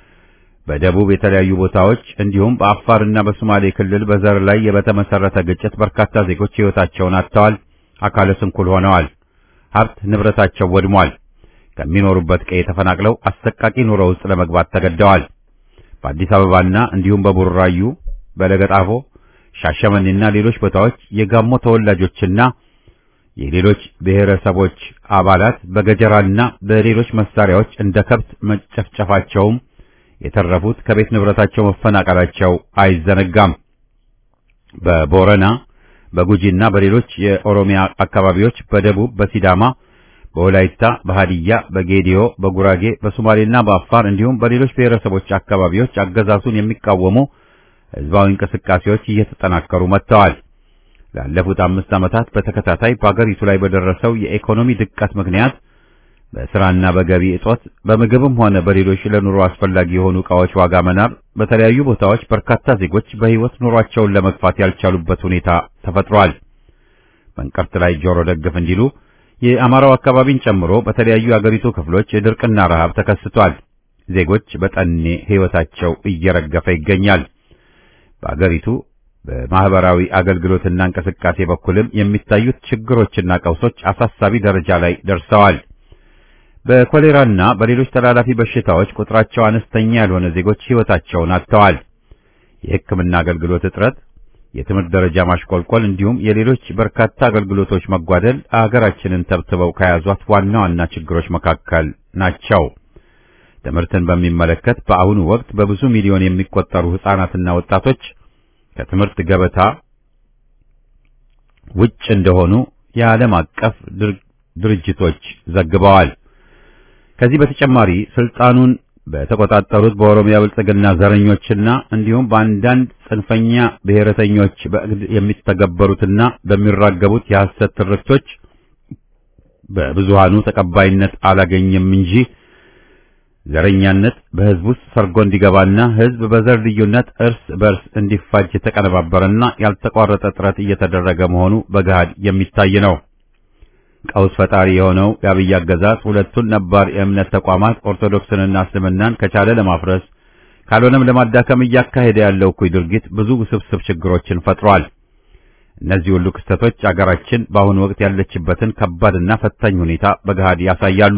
በደቡብ የተለያዩ ቦታዎች እንዲሁም በአፋርና በሶማሌ ክልል በዘር ላይ በተመሰረተ ግጭት በርካታ ዜጎች ሕይወታቸውን አጥተዋል፣ አካለ ስንኩል ሆነዋል፣ ሀብት ንብረታቸው ወድሟል። ከሚኖሩበት ቀዬ ተፈናቅለው አሰቃቂ ኑሮ ውስጥ ለመግባት ተገደዋል። በአዲስ አበባና እንዲሁም በቡራዩ፣ በለገጣፎ፣ ሻሸመኔና ሌሎች ቦታዎች የጋሞ ተወላጆችና የሌሎች ብሔረሰቦች አባላት በገጀራና በሌሎች መሳሪያዎች እንደ ከብት መጨፍጨፋቸውም የተረፉት ከቤት ንብረታቸው መፈናቀላቸው አይዘነጋም። በቦረና በጉጂና በሌሎች የኦሮሚያ አካባቢዎች በደቡብ በሲዳማ በወላይታ በሃዲያ በጌዲዮ በጉራጌ በሶማሌና በአፋር እንዲሁም በሌሎች ብሔረሰቦች አካባቢዎች አገዛዙን የሚቃወሙ ሕዝባዊ እንቅስቃሴዎች እየተጠናከሩ መጥተዋል። ላለፉት አምስት ዓመታት በተከታታይ በአገሪቱ ላይ በደረሰው የኢኮኖሚ ድቀት ምክንያት በስራና በገቢ እጦት በምግብም ሆነ በሌሎች ለኑሮ አስፈላጊ የሆኑ ዕቃዎች ዋጋ መናር በተለያዩ ቦታዎች በርካታ ዜጎች በሕይወት ኑሯቸውን ለመግፋት ያልቻሉበት ሁኔታ ተፈጥሯል። በእንቅርት ላይ ጆሮ ደግፍ እንዲሉ የአማራው አካባቢን ጨምሮ በተለያዩ የአገሪቱ ክፍሎች የድርቅና ረሃብ ተከስቷል። ዜጎች በጠኔ ሕይወታቸው እየረገፈ ይገኛል። በአገሪቱ በማህበራዊ አገልግሎትና እንቅስቃሴ በኩልም የሚታዩት ችግሮችና ቀውሶች አሳሳቢ ደረጃ ላይ ደርሰዋል። በኮሌራና በሌሎች ተላላፊ በሽታዎች ቁጥራቸው አነስተኛ ያልሆነ ዜጎች ሕይወታቸውን አጥተዋል። የሕክምና አገልግሎት እጥረት፣ የትምህርት ደረጃ ማሽቆልቆል እንዲሁም የሌሎች በርካታ አገልግሎቶች መጓደል አገራችንን ተብትበው ከያዟት ዋና ዋና ችግሮች መካከል ናቸው። ትምህርትን በሚመለከት በአሁኑ ወቅት በብዙ ሚሊዮን የሚቆጠሩ ሕፃናትና ወጣቶች ከትምህርት ገበታ ውጭ እንደሆኑ የዓለም አቀፍ ድርጅቶች ዘግበዋል። ከዚህ በተጨማሪ ስልጣኑን በተቆጣጠሩት በኦሮሚያ ብልጽግና ዘረኞችና እንዲሁም በአንዳንድ ጽንፈኛ ብሔረተኞች በእግድ የሚተገበሩትና በሚራገቡት የሐሰት ትርክቶች በብዙሃኑ ተቀባይነት አላገኘም እንጂ ዘረኛነት በህዝብ ውስጥ ሰርጎ እንዲገባና ህዝብ በዘር ልዩነት እርስ በርስ እንዲፋጅ የተቀነባበረና ያልተቋረጠ ጥረት እየተደረገ መሆኑ በገሃድ የሚታይ ነው። ቀውስ ፈጣሪ የሆነው የአብይ አገዛዝ ሁለቱን ነባር የእምነት ተቋማት ኦርቶዶክስንና እስልምናን ከቻለ ለማፍረስ ካልሆነም ለማዳከም እያካሄደ ያለው እኩይ ድርጊት ብዙ ውስብስብ ችግሮችን ፈጥሯል። እነዚህ ሁሉ ክስተቶች አገራችን በአሁኑ ወቅት ያለችበትን ከባድና ፈታኝ ሁኔታ በገሃድ ያሳያሉ።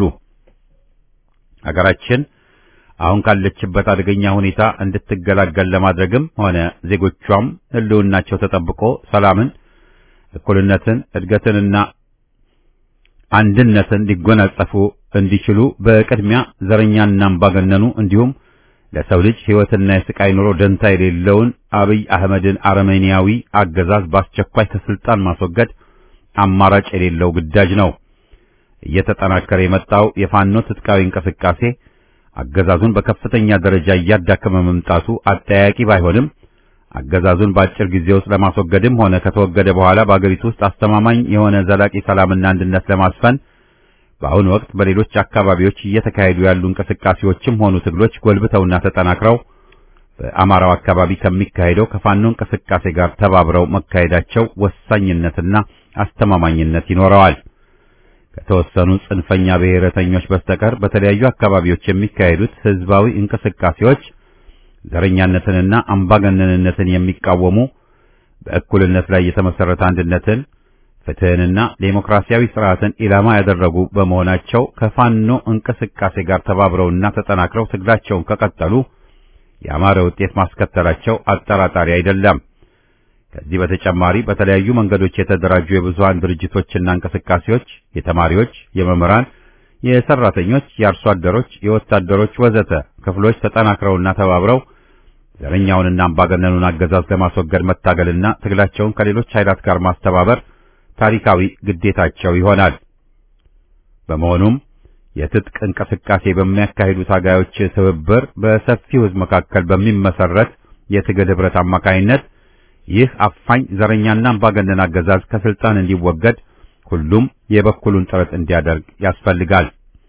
አገራችን አሁን ካለችበት አደገኛ ሁኔታ እንድትገላገል ለማድረግም ሆነ ዜጎቿም ህልውናቸው ተጠብቆ ሰላምን፣ እኩልነትን፣ እድገትንና አንድነትን ሊጎናጸፉ እንዲችሉ በቅድሚያ ዘረኛና አምባገነኑ እንዲሁም ለሰው ልጅ ሕይወትና የስቃይ ኑሮ ደንታ የሌለውን አብይ አህመድን አረመኔያዊ አገዛዝ በአስቸኳይ ከስልጣን ማስወገድ አማራጭ የሌለው ግዳጅ ነው። እየተጠናከረ የመጣው የፋኖ ትጥቃዊ እንቅስቃሴ አገዛዙን በከፍተኛ ደረጃ እያዳከመ መምጣቱ አጠያቂ ባይሆንም አገዛዙን በአጭር ጊዜ ውስጥ ለማስወገድም ሆነ ከተወገደ በኋላ በአገሪቱ ውስጥ አስተማማኝ የሆነ ዘላቂ ሰላምና አንድነት ለማስፈን በአሁኑ ወቅት በሌሎች አካባቢዎች እየተካሄዱ ያሉ እንቅስቃሴዎችም ሆኑ ትግሎች ጎልብተውና ተጠናክረው በአማራው አካባቢ ከሚካሄደው ከፋኖ እንቅስቃሴ ጋር ተባብረው መካሄዳቸው ወሳኝነትና አስተማማኝነት ይኖረዋል። ከተወሰኑ ጽንፈኛ ብሔረተኞች በስተቀር በተለያዩ አካባቢዎች የሚካሄዱት ህዝባዊ እንቅስቃሴዎች ዘረኛነትንና አምባገነንነትን የሚቃወሙ በእኩልነት ላይ የተመሰረተ አንድነትን ፍትህንና ዴሞክራሲያዊ ስርዓትን ኢላማ ያደረጉ በመሆናቸው ከፋኖ እንቅስቃሴ ጋር ተባብረውና ተጠናክረው ትግላቸውን ከቀጠሉ ያማረ ውጤት ማስከተላቸው አጠራጣሪ አይደለም። ከዚህ በተጨማሪ በተለያዩ መንገዶች የተደራጁ የብዙሃን ድርጅቶችና እንቅስቃሴዎች የተማሪዎች፣ የመምህራን፣ የሰራተኞች፣ የአርሶ አደሮች፣ የወታደሮች ወዘተ ክፍሎች ተጠናክረውና ተባብረው ዘረኛውንና አምባገነኑን አገዛዝ ለማስወገድ መታገልና ትግላቸውን ከሌሎች ኃይላት ጋር ማስተባበር ታሪካዊ ግዴታቸው ይሆናል። በመሆኑም የትጥቅ እንቅስቃሴ በሚያካሂዱ ታጋዮች ትብብር በሰፊው ሕዝብ መካከል በሚመሰረት የትግል ህብረት አማካይነት ይህ አፋኝ ዘረኛና አምባገነን አገዛዝ ከስልጣን እንዲወገድ ሁሉም የበኩሉን ጥረት እንዲያደርግ ያስፈልጋል።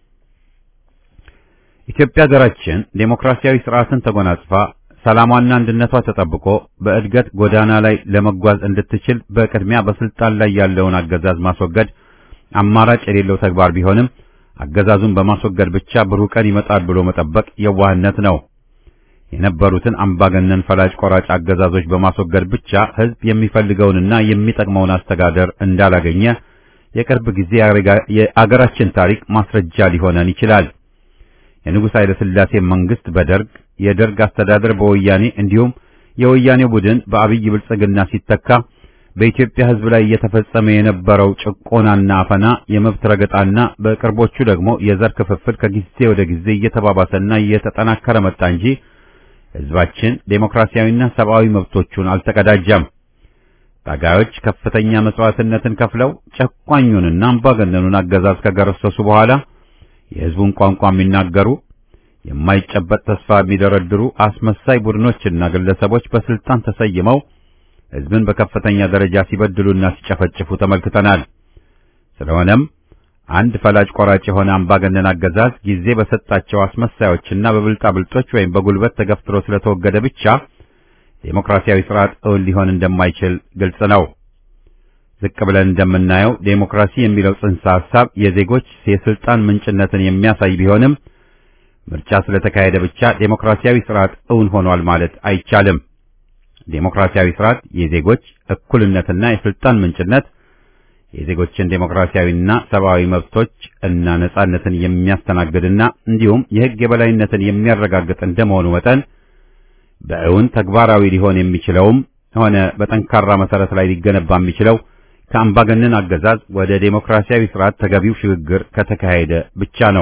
ኢትዮጵያ ሀገራችን ዴሞክራሲያዊ ስርዓትን ተጎናጽፋ ሰላሟና አንድነቷ ተጠብቆ በእድገት ጎዳና ላይ ለመጓዝ እንድትችል በቅድሚያ በስልጣን ላይ ያለውን አገዛዝ ማስወገድ አማራጭ የሌለው ተግባር ቢሆንም አገዛዙን በማስወገድ ብቻ ብሩህ ቀን ይመጣል ብሎ መጠበቅ የዋህነት ነው። የነበሩትን አምባገነን ፈላጭ ቆራጭ አገዛዞች በማስወገድ ብቻ ህዝብ የሚፈልገውንና የሚጠቅመውን አስተዳደር እንዳላገኘ የቅርብ ጊዜ የአገራችን ታሪክ ማስረጃ ሊሆነን ይችላል። የንጉሥ ኃይለ ሥላሴ መንግስት በደርግ የደርግ አስተዳደር በወያኔ እንዲሁም የወያኔው ቡድን በአብይ ብልጽግና ሲተካ በኢትዮጵያ ህዝብ ላይ እየተፈጸመ የነበረው ጭቆናና አፈና፣ የመብት ረገጣና በቅርቦቹ ደግሞ የዘር ክፍፍል ከጊዜ ወደ ጊዜ እየተባባሰና እየተጠናከረ መጣ እንጂ ህዝባችን ዴሞክራሲያዊና ሰብአዊ መብቶቹን አልተቀዳጀም። ታጋዮች ከፍተኛ መስዋዕትነትን ከፍለው ጨቋኙንና አምባገነኑን አገዛዝ ከገረሰሱ በኋላ የህዝቡን ቋንቋ የሚናገሩ የማይጨበጥ ተስፋ የሚደረድሩ አስመሳይ ቡድኖችና ግለሰቦች በስልጣን ተሰይመው ህዝብን በከፍተኛ ደረጃ ሲበድሉና ሲጨፈጭፉ ተመልክተናል። ስለሆነም አንድ ፈላጭ ቆራጭ የሆነ አምባገነን አገዛዝ ጊዜ በሰጣቸው አስመሳዮችና በብልጣብልጦች ወይም በጉልበት ተገፍትሮ ስለተወገደ ብቻ ዴሞክራሲያዊ ስርዓት እውን ሊሆን እንደማይችል ግልጽ ነው። ዝቅ ብለን እንደምናየው ዴሞክራሲ የሚለው ጽንሰ ሐሳብ የዜጎች የስልጣን ምንጭነትን የሚያሳይ ቢሆንም ምርጫ ስለተካሄደ ብቻ ዴሞክራሲያዊ ስርዓት እውን ሆኗል ማለት አይቻልም። ዴሞክራሲያዊ ስርዓት የዜጎች እኩልነትና የስልጣን ምንጭነት የዜጎችን ዴሞክራሲያዊና ሰብአዊ መብቶች እና ነጻነትን የሚያስተናግድና እንዲሁም የሕግ የበላይነትን የሚያረጋግጥ እንደመሆኑ መጠን በእውን ተግባራዊ ሊሆን የሚችለውም ሆነ በጠንካራ መሰረት ላይ ሊገነባ የሚችለው ከአምባገነን አገዛዝ ወደ ዴሞክራሲያዊ ስርዓት ተገቢው ሽግግር ከተካሄደ ብቻ ነው።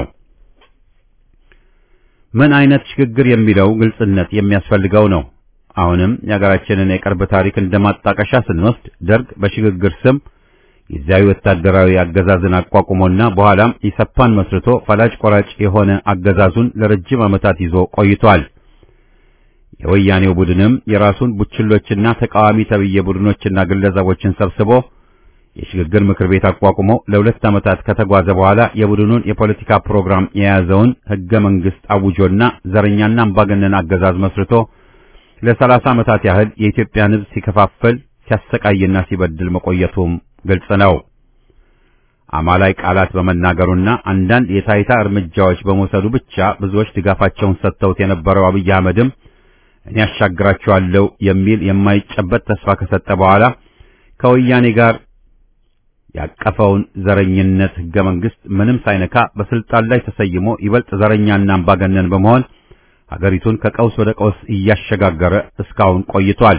ምን አይነት ሽግግር የሚለው ግልጽነት የሚያስፈልገው ነው። አሁንም የሀገራችንን የቅርብ ታሪክ እንደማጣቀሻ ስንወስድ ደርግ በሽግግር ስም ጊዜያዊ ወታደራዊ አገዛዝን አቋቁሞና በኋላም ኢሰፓን መስርቶ ፈላጭ ቆራጭ የሆነ አገዛዙን ለረጅም ዓመታት ይዞ ቆይቷል። የወያኔው ቡድንም የራሱን ቡችሎችና ተቃዋሚ ተብዬ ቡድኖችና ግለሰቦችን ሰብስቦ የሽግግር ምክር ቤት አቋቁሞ ለሁለት ዓመታት ከተጓዘ በኋላ የቡድኑን የፖለቲካ ፕሮግራም የያዘውን ሕገ መንግሥት አውጆና ዘረኛና አምባገነን አገዛዝ መስርቶ ለሰላሳ ዓመታት ያህል የኢትዮጵያን ሕዝብ ሲከፋፈል ሲያሰቃይና ሲበድል መቆየቱም ግልጽ ነው። አማላይ ቃላት በመናገሩና አንዳንድ የታይታ እርምጃዎች በመውሰዱ ብቻ ብዙዎች ድጋፋቸውን ሰጥተውት የነበረው አብይ አህመድም እኔ ያሻግራቸዋለሁ የሚል የማይጨበት ተስፋ ከሰጠ በኋላ ከወያኔ ጋር ያቀፈውን ዘረኝነት ሕገ መንግሥት ምንም ሳይነካ በስልጣን ላይ ተሰይሞ ይበልጥ ዘረኛና አምባገነን በመሆን ሀገሪቱን ከቀውስ ወደ ቀውስ እያሸጋገረ እስካሁን ቆይቷል።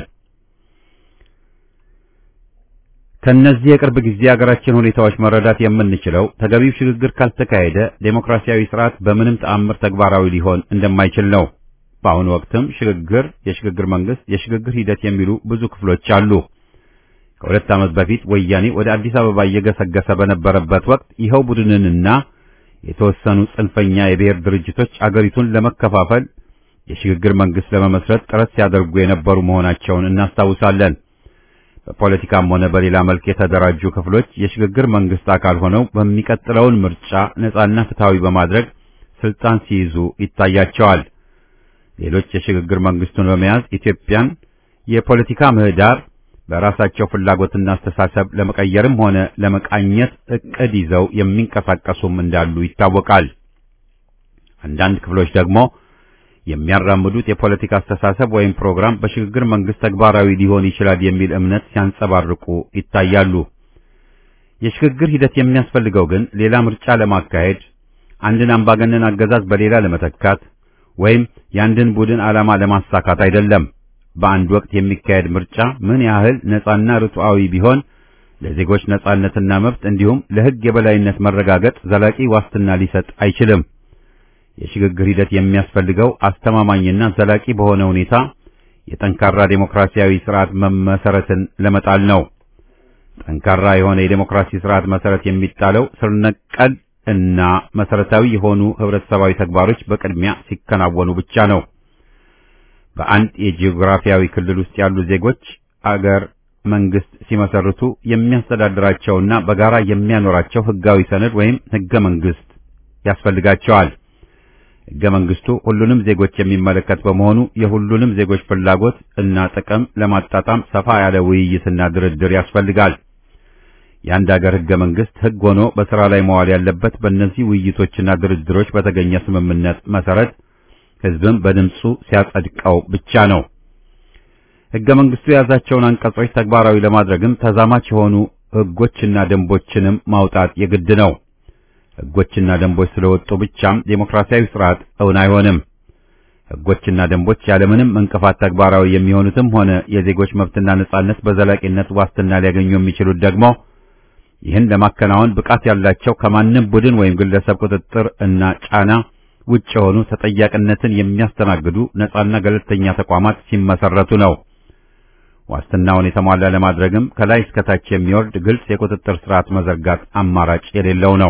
ከነዚህ የቅርብ ጊዜ የሀገራችን ሁኔታዎች መረዳት የምንችለው ተገቢው ሽግግር ካልተካሄደ ዴሞክራሲያዊ ስርዓት በምንም ተአምር ተግባራዊ ሊሆን እንደማይችል ነው። በአሁኑ ወቅትም ሽግግር፣ የሽግግር መንግስት፣ የሽግግር ሂደት የሚሉ ብዙ ክፍሎች አሉ። ከሁለት ዓመት በፊት ወያኔ ወደ አዲስ አበባ እየገሰገሰ በነበረበት ወቅት ይኸው ቡድንንና የተወሰኑ ጽንፈኛ የብሔር ድርጅቶች አገሪቱን ለመከፋፈል የሽግግር መንግስት ለመመስረት ጥረት ሲያደርጉ የነበሩ መሆናቸውን እናስታውሳለን። በፖለቲካም ሆነ በሌላ መልክ የተደራጁ ክፍሎች የሽግግር መንግስት አካል ሆነው በሚቀጥለውን ምርጫ ነጻና ፍትሃዊ በማድረግ ስልጣን ሲይዙ ይታያቸዋል። ሌሎች የሽግግር መንግስቱን በመያዝ ኢትዮጵያን የፖለቲካ ምህዳር በራሳቸው ፍላጎትና አስተሳሰብ ለመቀየርም ሆነ ለመቃኘት እቅድ ይዘው የሚንቀሳቀሱም እንዳሉ ይታወቃል። አንዳንድ ክፍሎች ደግሞ የሚያራምዱት የፖለቲካ አስተሳሰብ ወይም ፕሮግራም በሽግግር መንግስት ተግባራዊ ሊሆን ይችላል የሚል እምነት ሲያንጸባርቁ ይታያሉ። የሽግግር ሂደት የሚያስፈልገው ግን ሌላ ምርጫ ለማካሄድ፣ አንድን አምባገነን አገዛዝ በሌላ ለመተካት ወይም የአንድን ቡድን ዓላማ ለማሳካት አይደለም። በአንድ ወቅት የሚካሄድ ምርጫ ምን ያህል ነጻና ርቱዓዊ ቢሆን ለዜጎች ነጻነትና መብት እንዲሁም ለሕግ የበላይነት መረጋገጥ ዘላቂ ዋስትና ሊሰጥ አይችልም። የሽግግር ሂደት የሚያስፈልገው አስተማማኝና ዘላቂ በሆነ ሁኔታ የጠንካራ ዴሞክራሲያዊ ስርዓት መሰረትን ለመጣል ነው። ጠንካራ የሆነ የዴሞክራሲ ስርዓት መሰረት የሚጣለው ስር ነቀል እና መሰረታዊ የሆኑ ህብረተሰባዊ ተግባሮች በቅድሚያ ሲከናወኑ ብቻ ነው። በአንድ የጂኦግራፊያዊ ክልል ውስጥ ያሉ ዜጎች አገር መንግስት ሲመሰርቱ የሚያስተዳድራቸውና በጋራ የሚያኖራቸው ህጋዊ ሰነድ ወይም ህገ መንግስት ያስፈልጋቸዋል። ህገ መንግስቱ ሁሉንም ዜጎች የሚመለከት በመሆኑ የሁሉንም ዜጎች ፍላጎት እና ጥቅም ለማጣጣም ሰፋ ያለ ውይይትና ድርድር ያስፈልጋል። የአንድ አገር ህገ መንግስት ህግ ሆኖ በስራ ላይ መዋል ያለበት በእነዚህ ውይይቶችና ድርድሮች በተገኘ ስምምነት መሰረት ህዝብም በድምፁ ሲያጸድቀው ብቻ ነው። ህገ መንግስቱ የያዛቸውን አንቀጾች ተግባራዊ ለማድረግም ተዛማች የሆኑ ህጎችና ደንቦችንም ማውጣት የግድ ነው። ህጎችና ደንቦች ስለወጡ ብቻም ዴሞክራሲያዊ ስርዓት እውን አይሆንም። ህጎችና ደንቦች ያለምንም እንቅፋት ተግባራዊ የሚሆኑትም ሆነ የዜጎች መብትና ነጻነት በዘላቂነት ዋስትና ሊያገኙ የሚችሉት ደግሞ ይህን ለማከናወን ብቃት ያላቸው ከማንም ቡድን ወይም ግለሰብ ቁጥጥር እና ጫና ውጭ የሆኑ ተጠያቂነትን የሚያስተናግዱ ነጻና ገለልተኛ ተቋማት ሲመሰረቱ ነው። ዋስትናውን የተሟላ ለማድረግም ከላይ እስከታች የሚወርድ ግልጽ የቁጥጥር ስርዓት መዘርጋት አማራጭ የሌለው ነው።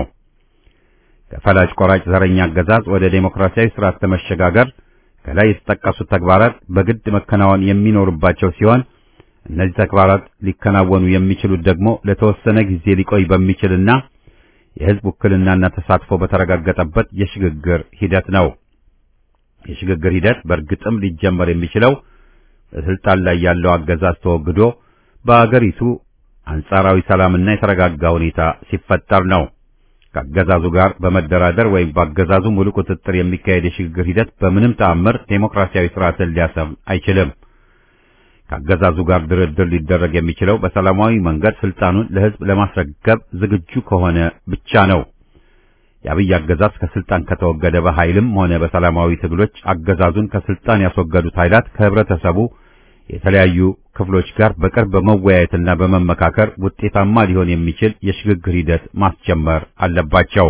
ከፈላጭ ቆራጭ ዘረኛ አገዛዝ ወደ ዴሞክራሲያዊ ስርዓት ለመሸጋገር ከላይ የተጠቀሱት ተግባራት በግድ መከናወን የሚኖርባቸው ሲሆን እነዚህ ተግባራት ሊከናወኑ የሚችሉት ደግሞ ለተወሰነ ጊዜ ሊቆይ በሚችልና የህዝብ ውክልናና ተሳትፎ በተረጋገጠበት የሽግግር ሂደት ነው። የሽግግር ሂደት በእርግጥም ሊጀመር የሚችለው በስልጣን ላይ ያለው አገዛዝ ተወግዶ በአገሪቱ አንጻራዊ ሰላምና የተረጋጋ ሁኔታ ሲፈጠር ነው። ከአገዛዙ ጋር በመደራደር ወይም በአገዛዙ ሙሉ ቁጥጥር የሚካሄድ የሽግግር ሂደት በምንም ተአምር ዴሞክራሲያዊ ስርዓትን ሊያሰፍን አይችልም። ከአገዛዙ ጋር ድርድር ሊደረግ የሚችለው በሰላማዊ መንገድ ስልጣኑን ለህዝብ ለማስረከብ ዝግጁ ከሆነ ብቻ ነው። የአብይ አገዛዝ ከስልጣን ከተወገደ በኃይልም ሆነ በሰላማዊ ትግሎች አገዛዙን ከስልጣን ያስወገዱት ኃይላት ከህብረተሰቡ የተለያዩ ክፍሎች ጋር በቅርብ በመወያየትና በመመካከር ውጤታማ ሊሆን የሚችል የሽግግር ሂደት ማስጀመር አለባቸው።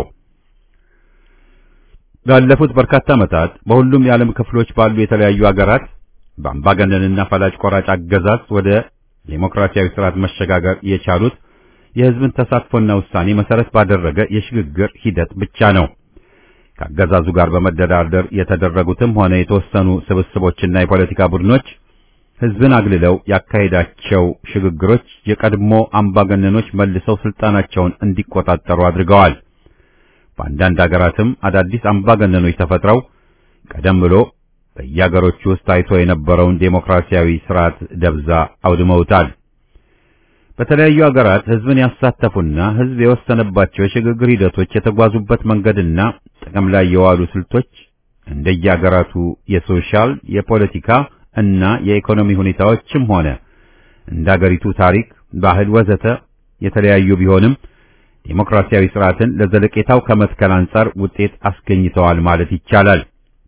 ባለፉት በርካታ ዓመታት በሁሉም የዓለም ክፍሎች ባሉ የተለያዩ አገራት በአምባገነንና ፈላጭ ቆራጭ አገዛዝ ወደ ዴሞክራሲያዊ ስርዓት መሸጋገር የቻሉት የህዝብን ተሳትፎና ውሳኔ መሰረት ባደረገ የሽግግር ሂደት ብቻ ነው። ከአገዛዙ ጋር በመደራደር የተደረጉትም ሆነ የተወሰኑ ስብስቦችና የፖለቲካ ቡድኖች ህዝብን አግልለው ያካሄዳቸው ሽግግሮች የቀድሞ አምባገነኖች መልሰው ስልጣናቸውን እንዲቆጣጠሩ አድርገዋል። በአንዳንድ አገራትም አዳዲስ አምባገነኖች ተፈጥረው ቀደም ብሎ በየአገሮቹ ውስጥ ታይቶ የነበረውን ዴሞክራሲያዊ ስርዓት ደብዛ አውድመውታል። በተለያዩ አገራት ህዝብን ያሳተፉና ህዝብ የወሰነባቸው የሽግግር ሂደቶች የተጓዙበት መንገድና ጥቅም ላይ የዋሉ ስልቶች እንደየአገራቱ የሶሻል፣ የፖለቲካ እና የኢኮኖሚ ሁኔታዎችም ሆነ እንደ አገሪቱ ታሪክ፣ ባህል ወዘተ የተለያዩ ቢሆንም ዴሞክራሲያዊ ስርዓትን ለዘለቄታው ከመትከል አንጻር ውጤት አስገኝተዋል ማለት ይቻላል።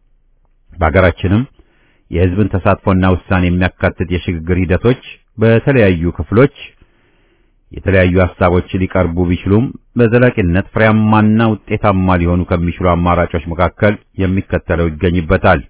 በአገራችንም የህዝብን ተሳትፎና ውሳኔ የሚያካትት የሽግግር ሂደቶች በተለያዩ ክፍሎች የተለያዩ ሀሳቦች ሊቀርቡ ቢችሉም በዘላቂነት ፍሬያማና ውጤታማ ሊሆኑ ከሚችሉ አማራጮች መካከል የሚከተለው ይገኝበታል።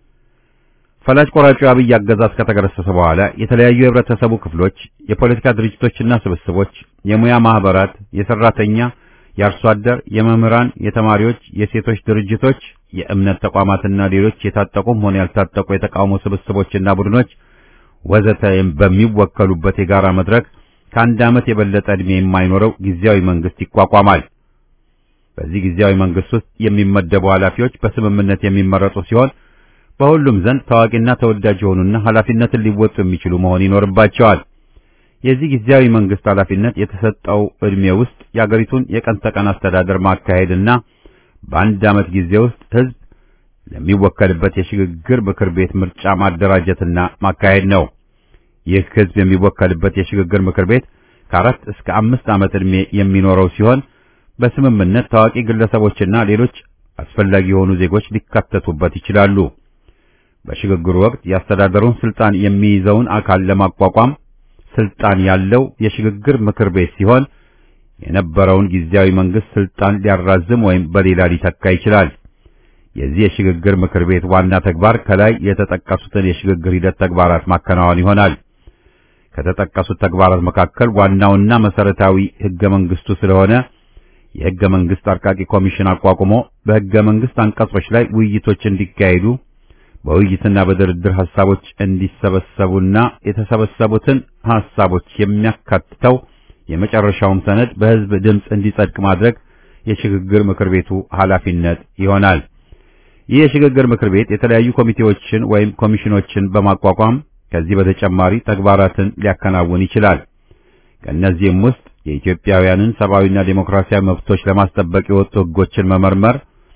ፈላጭ ቆራጩ አብይ አገዛዝ ከተገረሰሰ በኋላ የተለያዩ የህብረተሰቡ ክፍሎች፣ የፖለቲካ ድርጅቶችና ስብስቦች፣ የሙያ ማህበራት፣ የሰራተኛ፣ የአርሶ አደር፣ የመምህራን፣ የተማሪዎች፣ የሴቶች ድርጅቶች፣ የእምነት ተቋማትና ሌሎች የታጠቁም ሆነ ያልታጠቁ የተቃውሞ ስብስቦችና ቡድኖች ወዘተ በሚወከሉበት የጋራ መድረክ ከአንድ ዓመት የበለጠ ዕድሜ የማይኖረው ጊዜያዊ መንግስት ይቋቋማል። በዚህ ጊዜያዊ መንግስት ውስጥ የሚመደቡ ኃላፊዎች በስምምነት የሚመረጡ ሲሆን በሁሉም ዘንድ ታዋቂና ተወዳጅ የሆኑና ኃላፊነትን ሊወጡ የሚችሉ መሆን ይኖርባቸዋል። የዚህ ጊዜያዊ መንግስት ኃላፊነት የተሰጠው ዕድሜ ውስጥ የአገሪቱን የቀን ተቀን አስተዳደር ማካሄድና በአንድ ዓመት ጊዜ ውስጥ ህዝብ ለሚወከልበት የሽግግር ምክር ቤት ምርጫ ማደራጀትና ማካሄድ ነው። ይህ ህዝብ የሚወከልበት የሽግግር ምክር ቤት ከአራት እስከ አምስት ዓመት ዕድሜ የሚኖረው ሲሆን በስምምነት ታዋቂ ግለሰቦችና ሌሎች አስፈላጊ የሆኑ ዜጎች ሊካተቱበት ይችላሉ። በሽግግሩ ወቅት የአስተዳደሩን ስልጣን የሚይዘውን አካል ለማቋቋም ስልጣን ያለው የሽግግር ምክር ቤት ሲሆን የነበረውን ጊዜያዊ መንግስት ስልጣን ሊያራዝም ወይም በሌላ ሊተካ ይችላል። የዚህ የሽግግር ምክር ቤት ዋና ተግባር ከላይ የተጠቀሱትን የሽግግር ሂደት ተግባራት ማከናወን ይሆናል። ከተጠቀሱት ተግባራት መካከል ዋናውና መሰረታዊ ህገ መንግስቱ ስለሆነ የህገ መንግስት አርቃቂ ኮሚሽን አቋቁሞ በህገ መንግስት አንቀጾች ላይ ውይይቶች እንዲካሄዱ በውይይትና በድርድር ሐሳቦች እንዲሰበሰቡና የተሰበሰቡትን ሐሳቦች የሚያካትተው የመጨረሻውም ሰነድ በህዝብ ድምፅ እንዲጸድቅ ማድረግ የሽግግር ምክር ቤቱ ኃላፊነት ይሆናል። ይህ የሽግግር ምክር ቤት የተለያዩ ኮሚቴዎችን ወይም ኮሚሽኖችን በማቋቋም ከዚህ በተጨማሪ ተግባራትን ሊያከናውን ይችላል። ከእነዚህም ውስጥ የኢትዮጵያውያንን ሰብአዊና ዴሞክራሲያዊ መብቶች ለማስጠበቅ የወጡ ህጎችን መመርመር፣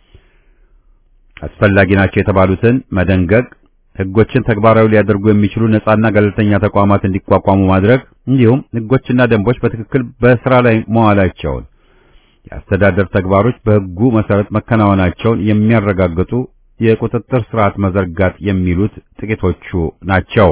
አስፈላጊ ናቸው የተባሉትን መደንገግ፣ ህጎችን ተግባራዊ ሊያደርጉ የሚችሉ ነጻና ገለልተኛ ተቋማት እንዲቋቋሙ ማድረግ እንዲሁም ህጎችና ደንቦች በትክክል በስራ ላይ መዋላቸውን የአስተዳደር ተግባሮች በህጉ መሰረት መከናወናቸውን የሚያረጋግጡ የቁጥጥር ስርዓት መዘርጋት የሚሉት ጥቂቶቹ ናቸው።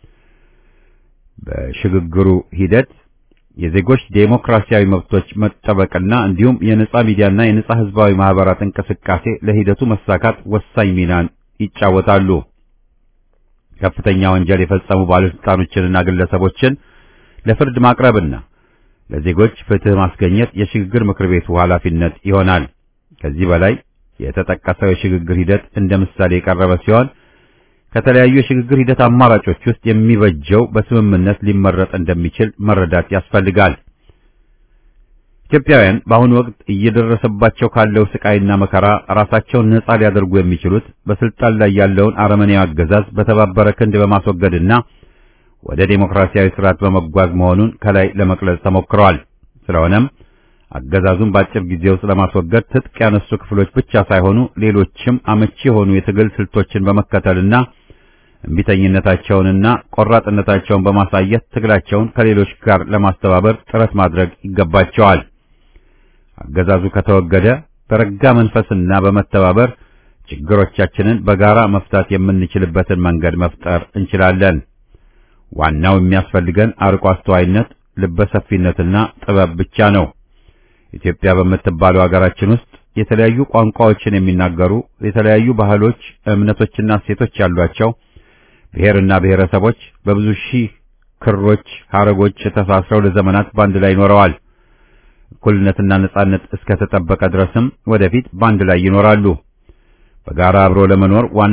በሽግግሩ ሂደት የዜጎች ዴሞክራሲያዊ መብቶች መጠበቅና እንዲሁም የነጻ ሚዲያና የነጻ ህዝባዊ ማህበራት እንቅስቃሴ ለሂደቱ መሳካት ወሳኝ ሚናን ይጫወታሉ። ከፍተኛ ወንጀል የፈጸሙ ባለስልጣኖችንና ግለሰቦችን ለፍርድ ማቅረብና ለዜጎች ፍትህ ማስገኘት የሽግግር ምክር ቤቱ ኃላፊነት ይሆናል። ከዚህ በላይ የተጠቀሰው የሽግግር ሂደት እንደ ምሳሌ የቀረበ ሲሆን ከተለያዩ የሽግግር ሂደት አማራጮች ውስጥ የሚበጀው በስምምነት ሊመረጥ እንደሚችል መረዳት ያስፈልጋል። ኢትዮጵያውያን በአሁኑ ወቅት እየደረሰባቸው ካለው ስቃይና መከራ ራሳቸውን ነጻ ሊያደርጉ የሚችሉት በስልጣን ላይ ያለውን አረመኔያዊ አገዛዝ በተባበረ ክንድ በማስወገድና ወደ ዴሞክራሲያዊ ስርዓት በመጓዝ መሆኑን ከላይ ለመግለጽ ተሞክረዋል። ስለሆነም አገዛዙን በአጭር ጊዜ ውስጥ ለማስወገድ ትጥቅ ያነሱ ክፍሎች ብቻ ሳይሆኑ ሌሎችም አመቺ የሆኑ የትግል ስልቶችን በመከተልና እምቢተኝነታቸውንና ቆራጥነታቸውን በማሳየት ትግላቸውን ከሌሎች ጋር ለማስተባበር ጥረት ማድረግ ይገባቸዋል። አገዛዙ ከተወገደ በረጋ መንፈስና በመተባበር ችግሮቻችንን በጋራ መፍታት የምንችልበትን መንገድ መፍጠር እንችላለን። ዋናው የሚያስፈልገን አርቆ አስተዋይነት፣ ልበሰፊነትና ጥበብ ብቻ ነው። ኢትዮጵያ በምትባለው ሀገራችን ውስጥ የተለያዩ ቋንቋዎችን የሚናገሩ የተለያዩ ባህሎች፣ እምነቶችና እሴቶች ያሏቸው ብሔርና ብሔረሰቦች በብዙ ሺህ ክሮች፣ ሐረጎች ተሳስረው ለዘመናት ባንድ ላይ ይኖረዋል። እኩልነትና ነጻነት እስከተጠበቀ ድረስም ወደፊት ባንድ ላይ ይኖራሉ። በጋራ አብሮ ለመኖር ዋናው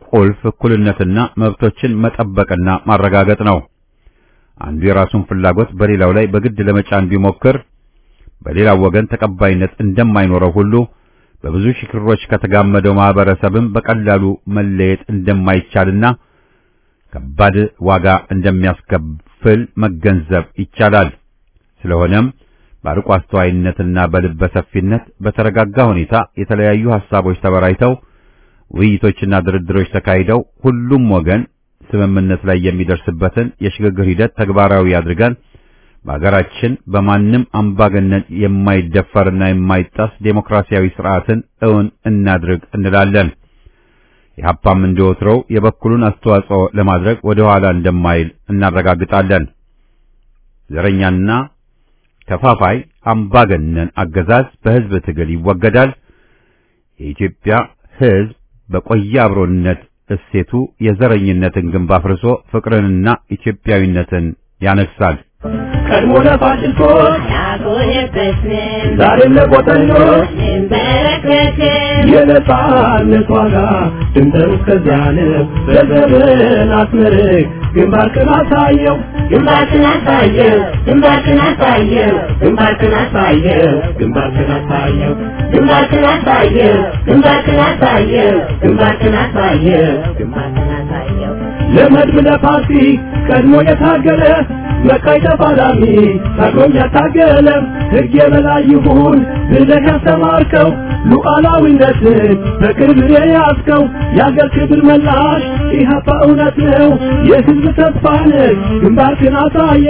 ቁልፍ እኩልነትና መብቶችን መጠበቅና ማረጋገጥ ነው። አንዱ የራሱን ፍላጎት በሌላው ላይ በግድ ለመጫን ቢሞክር በሌላው ወገን ተቀባይነት እንደማይኖረው ሁሉ በብዙ ሽክሮች ከተጋመደው ማህበረሰብም በቀላሉ መለየት እንደማይቻልና ከባድ ዋጋ እንደሚያስከፍል መገንዘብ ይቻላል። ስለሆነም በአርቆ አስተዋይነትና በልበ ሰፊነት በተረጋጋ ሁኔታ የተለያዩ ሐሳቦች ተበራይተው ውይይቶችና ድርድሮች ተካሂደው ሁሉም ወገን ስምምነት ላይ የሚደርስበትን የሽግግር ሂደት ተግባራዊ አድርገን በሀገራችን በማንም አምባገነን የማይደፈርና የማይጣስ ዴሞክራሲያዊ ስርዓትን እውን እናድርግ እንላለን። ኢህአፓም እንደወትሮው የበኩሉን አስተዋጽኦ ለማድረግ ወደ ኋላ እንደማይል እናረጋግጣለን። ዘረኛና ከፋፋይ አምባገነን አገዛዝ በህዝብ ትግል ይወገዳል። የኢትዮጵያ ህዝብ በቆየ አብሮነት እሴቱ የዘረኝነትን ግንብ አፍርሶ ፍቅርንና ኢትዮጵያዊነትን ያነግሳል። ቀድሞ ለፋሽስቶች ያጎነበስን ዛሬም ለቆጠኞች እንበረከክን የነጻነት ዋጋ ድንበሩ እስከዚያ ነው። በዘመን አስመርቅ ግንባርክን አሳየው ግንባርክን አሳየው ግንባርክን አሳየው ግንባርክን አሳየው ግንባርክን አሳየው ግንባርክን አሳየው ግንባርክን አሳየው ግንባርክን አሳየው ግንባርክን አሳየው ለመድብ ለፓርቲ ቀድሞ የታገለ መቃይ ተፋላሚ ታግሎም ያታገለ ሕግ የበላይ ይሁን ብለህ ያስተማርከው ሉዓላዊነትን በቅርብ የያዝከው የአገር ክብር መላሽ ኢህአፓ እውነት ነው የሕዝብ ተስፋ ነህ ግንባርክን አሳየ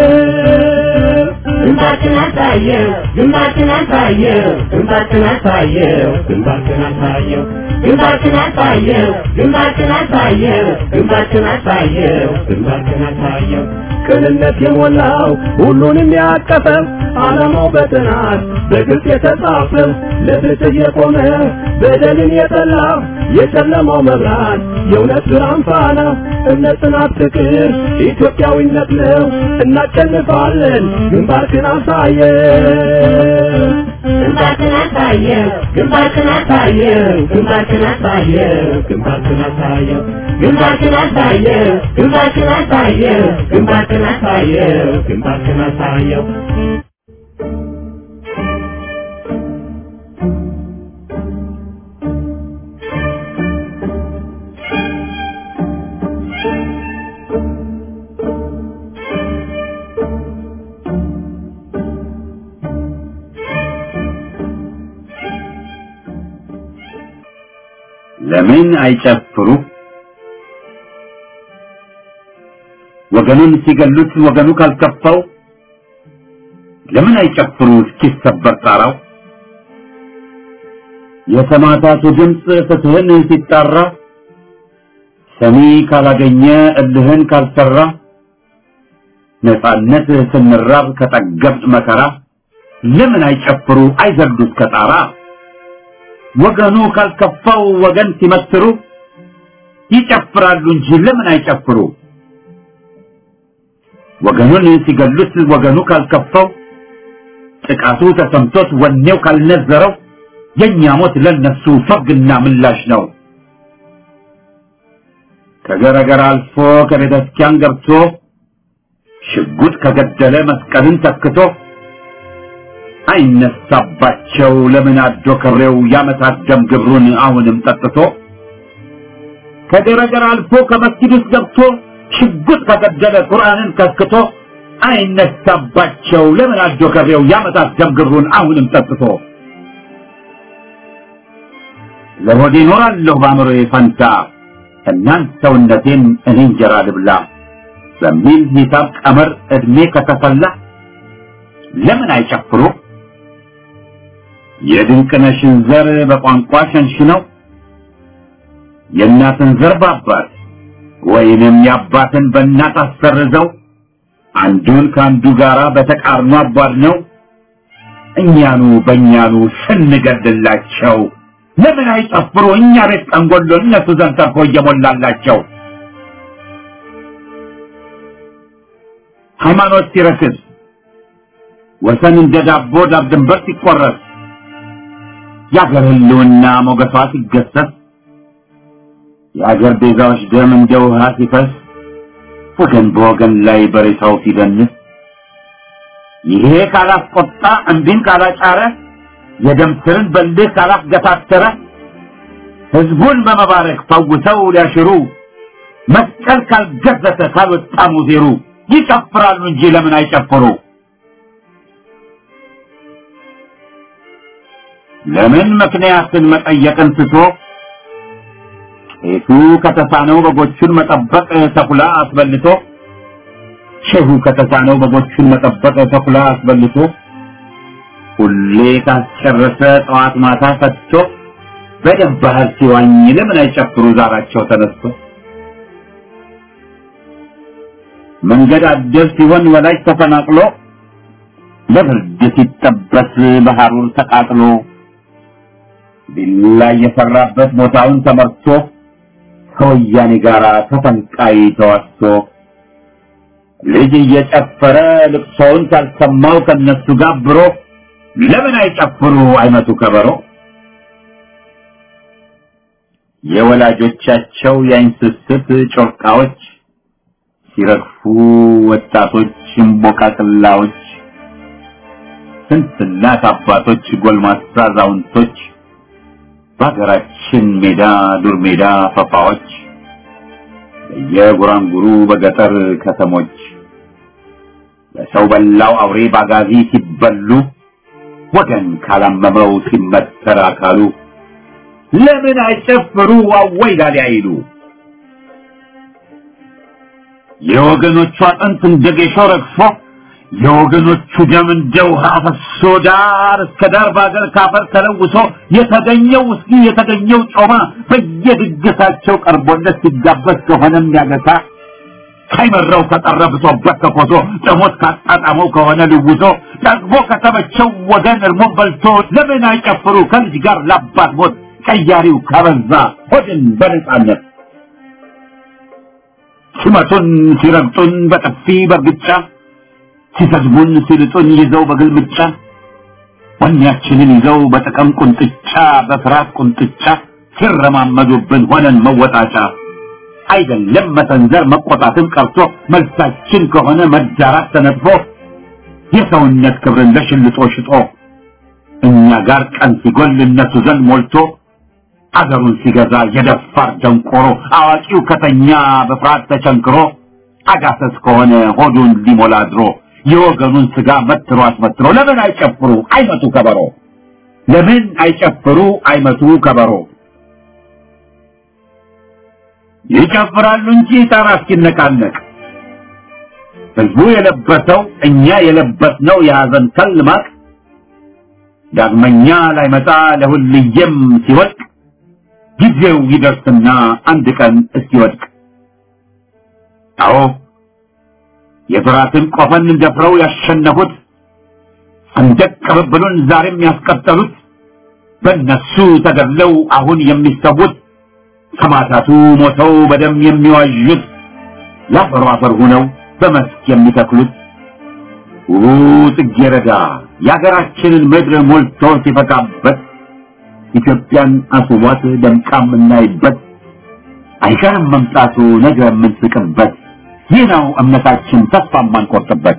ግንባርክን አሳየው ግንባርክን አሳየው ግንባርክን አሳየው ግንባርክን አሳየው ግንባርክን አሳየው ግንባርክን አሳየው ግንባርክን አሳየው ግንባርክን አሳየው ቅንነት የሞላው ሁሉንም ያቀፈ ዓላማው በጥናት በግልጽ የተጻፈ ለፍትህ የቆመ በደልን የጠላ የጨለማው መብራት የእውነት ብርሃን ፋና እምነት፣ ጽናት፣ ፍቅር ኢትዮጵያዊነት ነው። እናሸንፋለን። ግንባርክን አሳየው ግንባርክን አሳየው ግንባርክን አሳየው ግንባርክን አሳየው ግንባርክን አሳየው ግንባርክን አሳየው ግንባርክን አሳየው ግንባርክን አሳየው ግንባርክን አሳየው ለምን አይጨፍሩ? ወገኑን ሲገሉት ወገኑ ካልከፋው ለምን አይጨፍሩ እስኪሰበር ጣራው? የሰማዕታቱ ድምፅ ፍትህን ሲጣራ ሰሚ ካላገኘ እልህን ካልሰራ ነፃነት ስንራብ ከጠገብን መከራ ለምን አይጨፍሩ አይዘሉ እስከ ጣራ? ወገኑ ካልከፋው ወገን ሲመትሩ ይጨፍራሉ እንጂ ለምን አይጨፍሩ? ወገኑን ሲገሉት ወገኑ ካልከፋው ጥቃቱ ተሰምቶት ወኔው ካልነዘረው የኛ ሞት ለነሱ ፈግና ምላሽ ነው። ከገረገር አልፎ ከቤተ ክርስቲያን ገብቶ ሽጉጥ ከገደለ መስቀልን ተክቶ አይነሳባቸው ለምን አዶ ከብሬው ያመታት ደም ግብሩን አሁንም ጠጥቶ ከገረገር አልፎ ከመስጊድ ውስጥ ገብቶ ሽጉጥ ከገደለ ቁርአንን ከስክቶ አይነሳባቸው ለምን አዶ ከብሬው ያመታት ደም ግብሩን አሁንም ጠጥቶ ለሆዴ እኖራለሁ በአእምሮዬ ፈንታ እናንት ሰውነቴን እኔ እንጀራ ልብላ በሚል ሂሳብ ቀመር ዕድሜ ከተፈላ ለምን አይጨፍሩ? የድንቅነሽን ዘር በቋንቋ ሸንሽነው የእናትን ዘር በአባት ወይንም የአባትን በእናት አሰርዘው አንዱን ከአንዱ ጋራ በተቃርኖ አቧድ ነው እኛኑ በእኛኑ ስንገድላቸው ለምን አይጨፍሩ? እኛ ቤት ጠንጎሎ እነሱ ዘንድ ተርፎ እየሞላላቸው ሃይማኖት ሲረክስ ወሰን እንደ ዳቦ ዳብ ድንበር ሲቆረስ የአገር ህልውና ሞገሷ ሲገሰስ የአገር ቤዛዎች ደም እንደ ውሃ ሲፈስ ወገን በወገን ላይ በሬሳው ሲደንስ ይሄ ካላስቆጣ እንዲን ካላጫረ የደም ስርን በልህ ካላስገታተረ ህዝቡን በመባረክ ፈውሰው ሊያሽሩ መስቀል ካልገዘተ ካልወጣ ሙዜሩ ይጨፍራሉ እንጂ ለምን አይጨፍሩ? ለምን ምክንያትን መጠየቅን ትቶ ቄሱ ከተሳነው በጎቹን መጠበቅ ተኩላ አስበልቶ ሼሁ ከተሳነው በጎቹን መጠበቅ ተኩላ አስበልቶ ሁሌ ካስጨረሰ ጠዋት ማታ ፈትቶ በደም ባህር ሲዋኝ ለምን አይጨፍሩ ዛራቸው ተነስቶ መንገድ አደር ሲሆን ወላጅ ተፈናቅሎ ለብርድ ሲጠበስ በሐሩር ተቃጥሎ ቢላ የሰራበት ቦታውን ተመርቶ ከወያኔ ጋር ተፈንቃይ ተዋስቶ ልጅ እየጨፈረ ልቅሶውን ካልሰማው ከነሱ ጋብሮ ለምን አይጨፍሩ አይመቱ ከበሮ የወላጆቻቸው የአይን ስስት ጮርቃዎች ሲረግፉ ወጣቶች እምቦቃቅላዎች ስንት እናት አባቶች ጎልማሳ አዛውንቶች በሀገራችን ሜዳ ዱር ሜዳ ፈፋዎች በየጉራንጉሩ በገጠር ከተሞች በሰው በላው አውሬ ባጋዚ ሲበሉ ወገን ካላመመው ሲመተር አካሉ ለምን አይጨፍሩ አወይ ላሊ አይሉ የወገኖቹ አጥንት እንደ ጌሾ ረግፎ የወገኖቹ ደም እንደ ውሃ ፈሶ ዳር እስከ ዳር በአገር ካፈር ተለውሶ የተገኘው ውስኪ የተገኘው ጮማ በየድግሳቸው ቀርቦለት ሲጋበዝ ከሆነ የሚያገሳ ሳይመረው ከጠረ ብሶበት ከኮሶ ጥሞት ካጣጣመው ከሆነ ልውሶ ደግሞ ከተመቸው ወገን እርሞን በልቶ ለምን አይጨፍሩ ከልጅ ጋር ላባት ሞት ቀያሪው ካበዛ ሆድን በነጻነት ሲመቱን ሲረግጡን በጥፊ በርግጫ ሲሰድቡን ሲልጡን ይዘው በግልምጫ ወኔያችንን ይዘው በጥቅም ቁንጥጫ በፍርሃት ቁንጥጫ ሲረማመዱብን ሆነን መወጣጫ አይደለም መሰንዘር መቆጣትን ቀርቶ መልሳችን ከሆነ መዳራት ተነጥፎ የሰውነት ክብርን ለሽልጦ ሽጦ እኛ ጋር ቀን ሲጎል እነሱ ዘንድ ሞልቶ አገሩን ሲገዛ የደፋር ደንቆሮ አዋቂው ከተኛ በፍርሃት ተቸንክሮ አጋሰስ ከሆነ ሆዱን ሊሞላ ድሮ የወገኑን ስጋ መትሮ አስመትሮ ለምን አይጨፍሩ አይመቱ ከበሮ ለምን አይጨፍሩ አይመቱ ከበሮ ይጨፍራሉ እንጂ ጣራ እስኪነቃነቅ ህዝቡ የለበሰው እኛ የለበስነው የሐዘን ከል ማቅ ዳግመኛ ላይመጣ ለሁልየም ሲወድቅ ጊዜው ይደርስና አንድ ቀን እስኪወድቅ አዎ የፍራትን ቆፈን ደፍረው ያሸነፉት ሰንደቅ ቅብብሉን ዛሬም ያስቀጠሉት በእነሱ ተገድለው አሁን የሚሰዉት ሰማዕታቱ ሞተው በደም የሚዋዡት ለአፈሩ አፈር ሁነው በመስክ የሚተክሉት ውቡ ጽጌረዳ የአገራችንን ምድር ሞልቶ ሲፈካበት ኢትዮጵያን አስቧት ደምቃ የምናይበት አይቀርም መምጣቱ ነገ የምንስቅበት ይህ ነው እምነታችን ተስፋ የማንቆርጥበት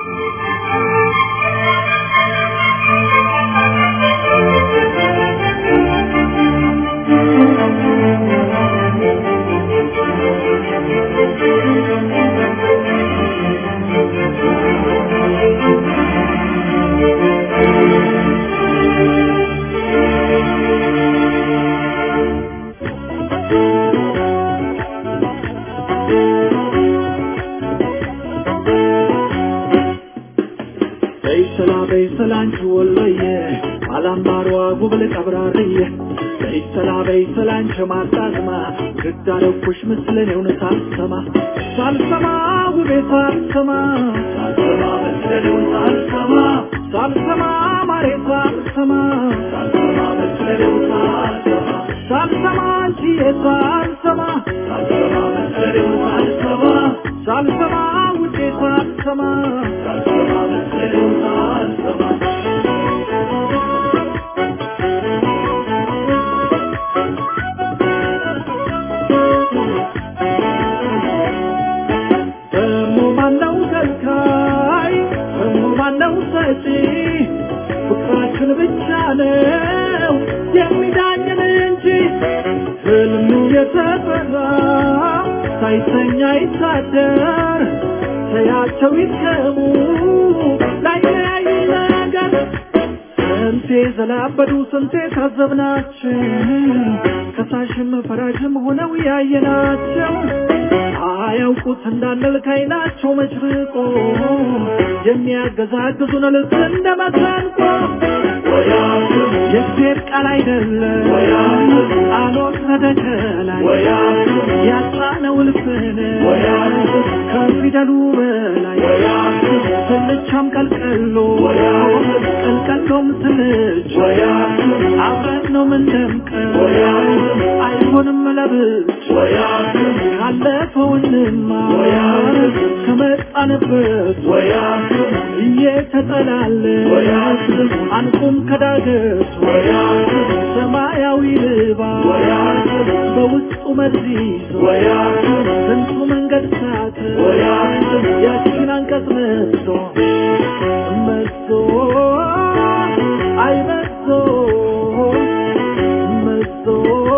በይሰላ በይሰላ አንቺ ወሎዬ አላምባሯ ጉብል ቀብራርዬ በይሰላ በይሰላ አንቺ ማጣዝማ ግዳረኩሽ ምስለኔውን ሳልሰማ ሳልሰማ ውቤ ሳልሰማ ሳልሰማ ምስለኔውን ሳልሰማ ሳልሰማ ማሬ ሳልሰማ ሳልሰማ ምስለኔውን ሳልሰማ ሳልሰማ አንቺዬ ሳልሰማ ሳልሰማ ምስለኔውን ሳልሰማ ሳልሰማ ውዴ ሳልሰማ ሳልሰማ ምስለኔውን ሳልሰማ የሚዳኝን እንጂ ህልሙ የተፈራ ሳይተኛ ይታደር ተያቸው ይትከሙ ላይለያዩ ነገር ስንቴ ዘላበዱ ስንቴ ታዘብናቸው ከሳሽም ፈራጅም ሆነው ያየናቸው አያውቁት እንዳንል ከዓይናቸው መጭርቆ የሚያገዛግዙን ልክ እንደ መሰንቆ የእግዚአብሔር ቃል አይደለም ቃሎት ረደከላይ ያጻነው ልብን ከፊደሉ በላይ ስልቻም ቀልቀሎ ቀልቀሎም ስልች አብረን ነው ምንደምቀው አይሆንም ለብቻ ካለፈው እንማር ከመጣንበት እየተጠላለን አንቁም ከዳገት ሰማያዊ ልባስ በውስጡ መርዝ ይዞ ስንቱ መንገድ ሳት ያችን አንቀጽ መዞ መዞ አይ መዞ መዞ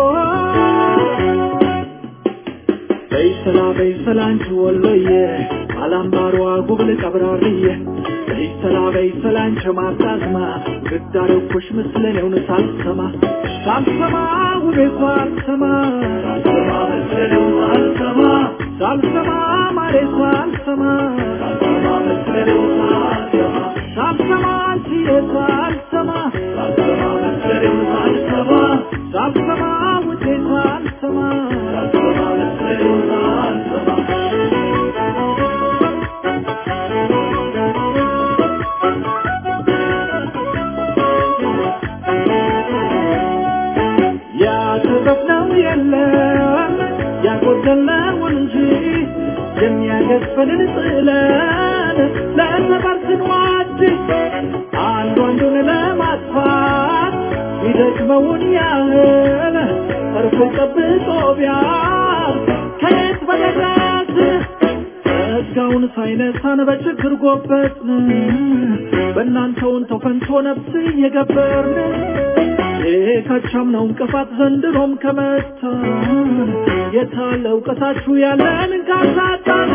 በይሰላ በይሰላ አንቺ ወሎዬ አላምባሯ ጉብል ቀብራርዬ በይሰላ በይሰላ አንቺ ማጣዝማ ግዳረኩሽ ምስለኔውን ሳልሰማ ሳልሰማ ውቤ ሳልሰማ ሳልሰማ መስለኔው ሳልሰማ ሳልሰማ ማሬ ሳልሰማ ሳልሰማ መስለኔው ሳልሰማ ሳልሰማ አንቺዬ ሳልሰማ ሳልሰማ መስለኔው ሳልሰማ ሳልሰማ ውዴ ሳልሰማ ሳልሰማ መስለኔው ሳልሰማ ያተረፍነው የለም ያጎደልነው እንጂ የሚያገዝፈንን ጥለን ለሰፈር ስንዋድ አንዱ አንዱን ለማጥፋት ይደክመውን ያህል እርፎ ጠብቆ ቢያር ከየት በደረስ ጸጋውን ሳይነሳን በችግር ጎበጥን በእናንተውን ተፈንቶ ነፍስ እየገበርን የካቻምነው እንቅፋት ዘንድሮም ከመታን የታለ እውቀታችሁ ያለን ካሳጣን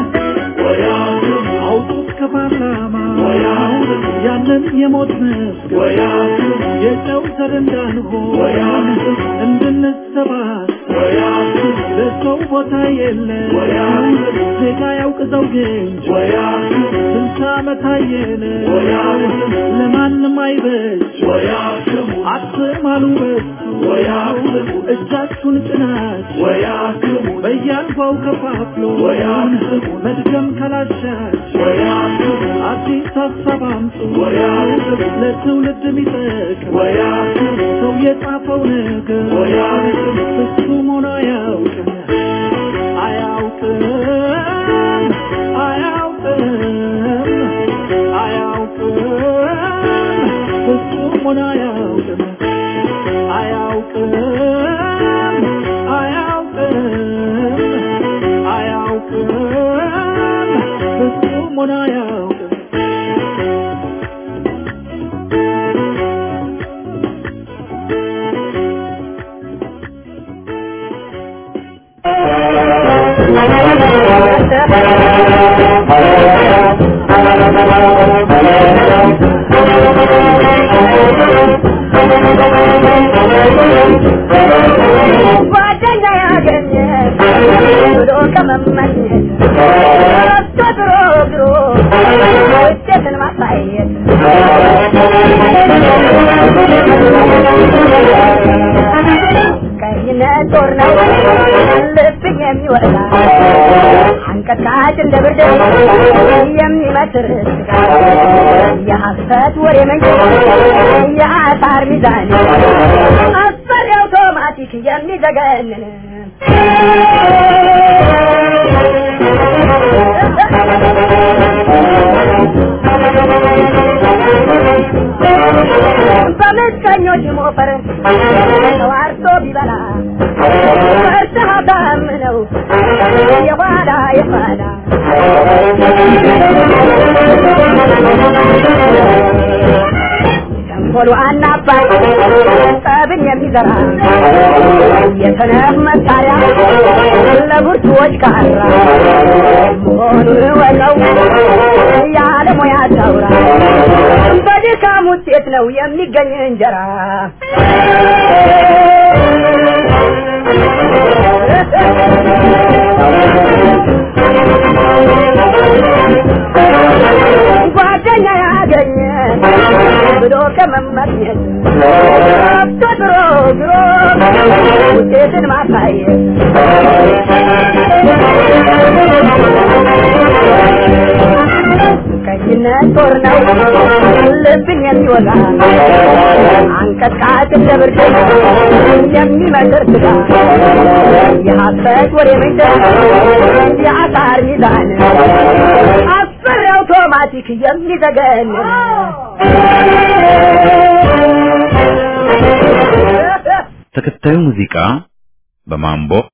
አውጡት ከፓርላማ ያንን የሞት መስገን የጨው ዘር እንዳንሆን እንድንሰባሰብ ለሰው ቦታ የለም ዜጋ ያውቅ ዘውግ እንጂ ስንት ዓመት አየን ለማንም አይበጅ አትማሉ በሱ እጃችሁን ጭናችሁ በያልጓው ከፋፍሎ መድገም ካላሻችሁ አዲስ ሀሳብ አምጡ ለትውልድ የሚጠቅም ሰው የጻፈው ነገር ፍጹም ሆኖ አያውቅም አያውቅም አያውቅም አያውቅም ፍጹም ሆኖ አያውቅም አያውቅም አያውቅም አያውቅም ፍጹም ሆኖ አያውቅም ጓደኛ ያገኘ ብሎ ከመመኘት ረስቶ ድሮ ድሮ ውጤትን ማሳየት ቀይነት ጦር ነው ልብን የሚወጣ አንቀጥቃጭ እንደ ብርድ የሚመስር የሐሰት ወሬ መንጭ የአሳር ሚዛን አስፈሪ አውቶማቲክ የሚዘገንን በምቀኞች ሞፈር ተዋርቶ ቢበላ ፈርተህ አሳምነው የኋላ የኋላ ተንኮሉ አናባይ ጠብ ልብን የሚዘራ የሰነፍ መሳሪያ ለብርቱዎች ካራ መሆኑን ወቀው ያለ ሙያ ታውራ በድካም ውጤት ነው የሚገኝ እንጀራ ጓደኛ ያገኘ ብሎ ከመመኘት ገብቶ ድሮ ድሮ ውጤትን ማሳየት ቀይነት ጦር ነው ልብን የሚወጋ አንቀጥቃጭ እንደ ብርድ የሚመክር ስጋ የሐሰት ወሬ ምንጭ የአሳር ሚዛን አስፈሪ አውቶማቲክ የሚዘገን ተከታዩ ሙዚቃ በማምቦ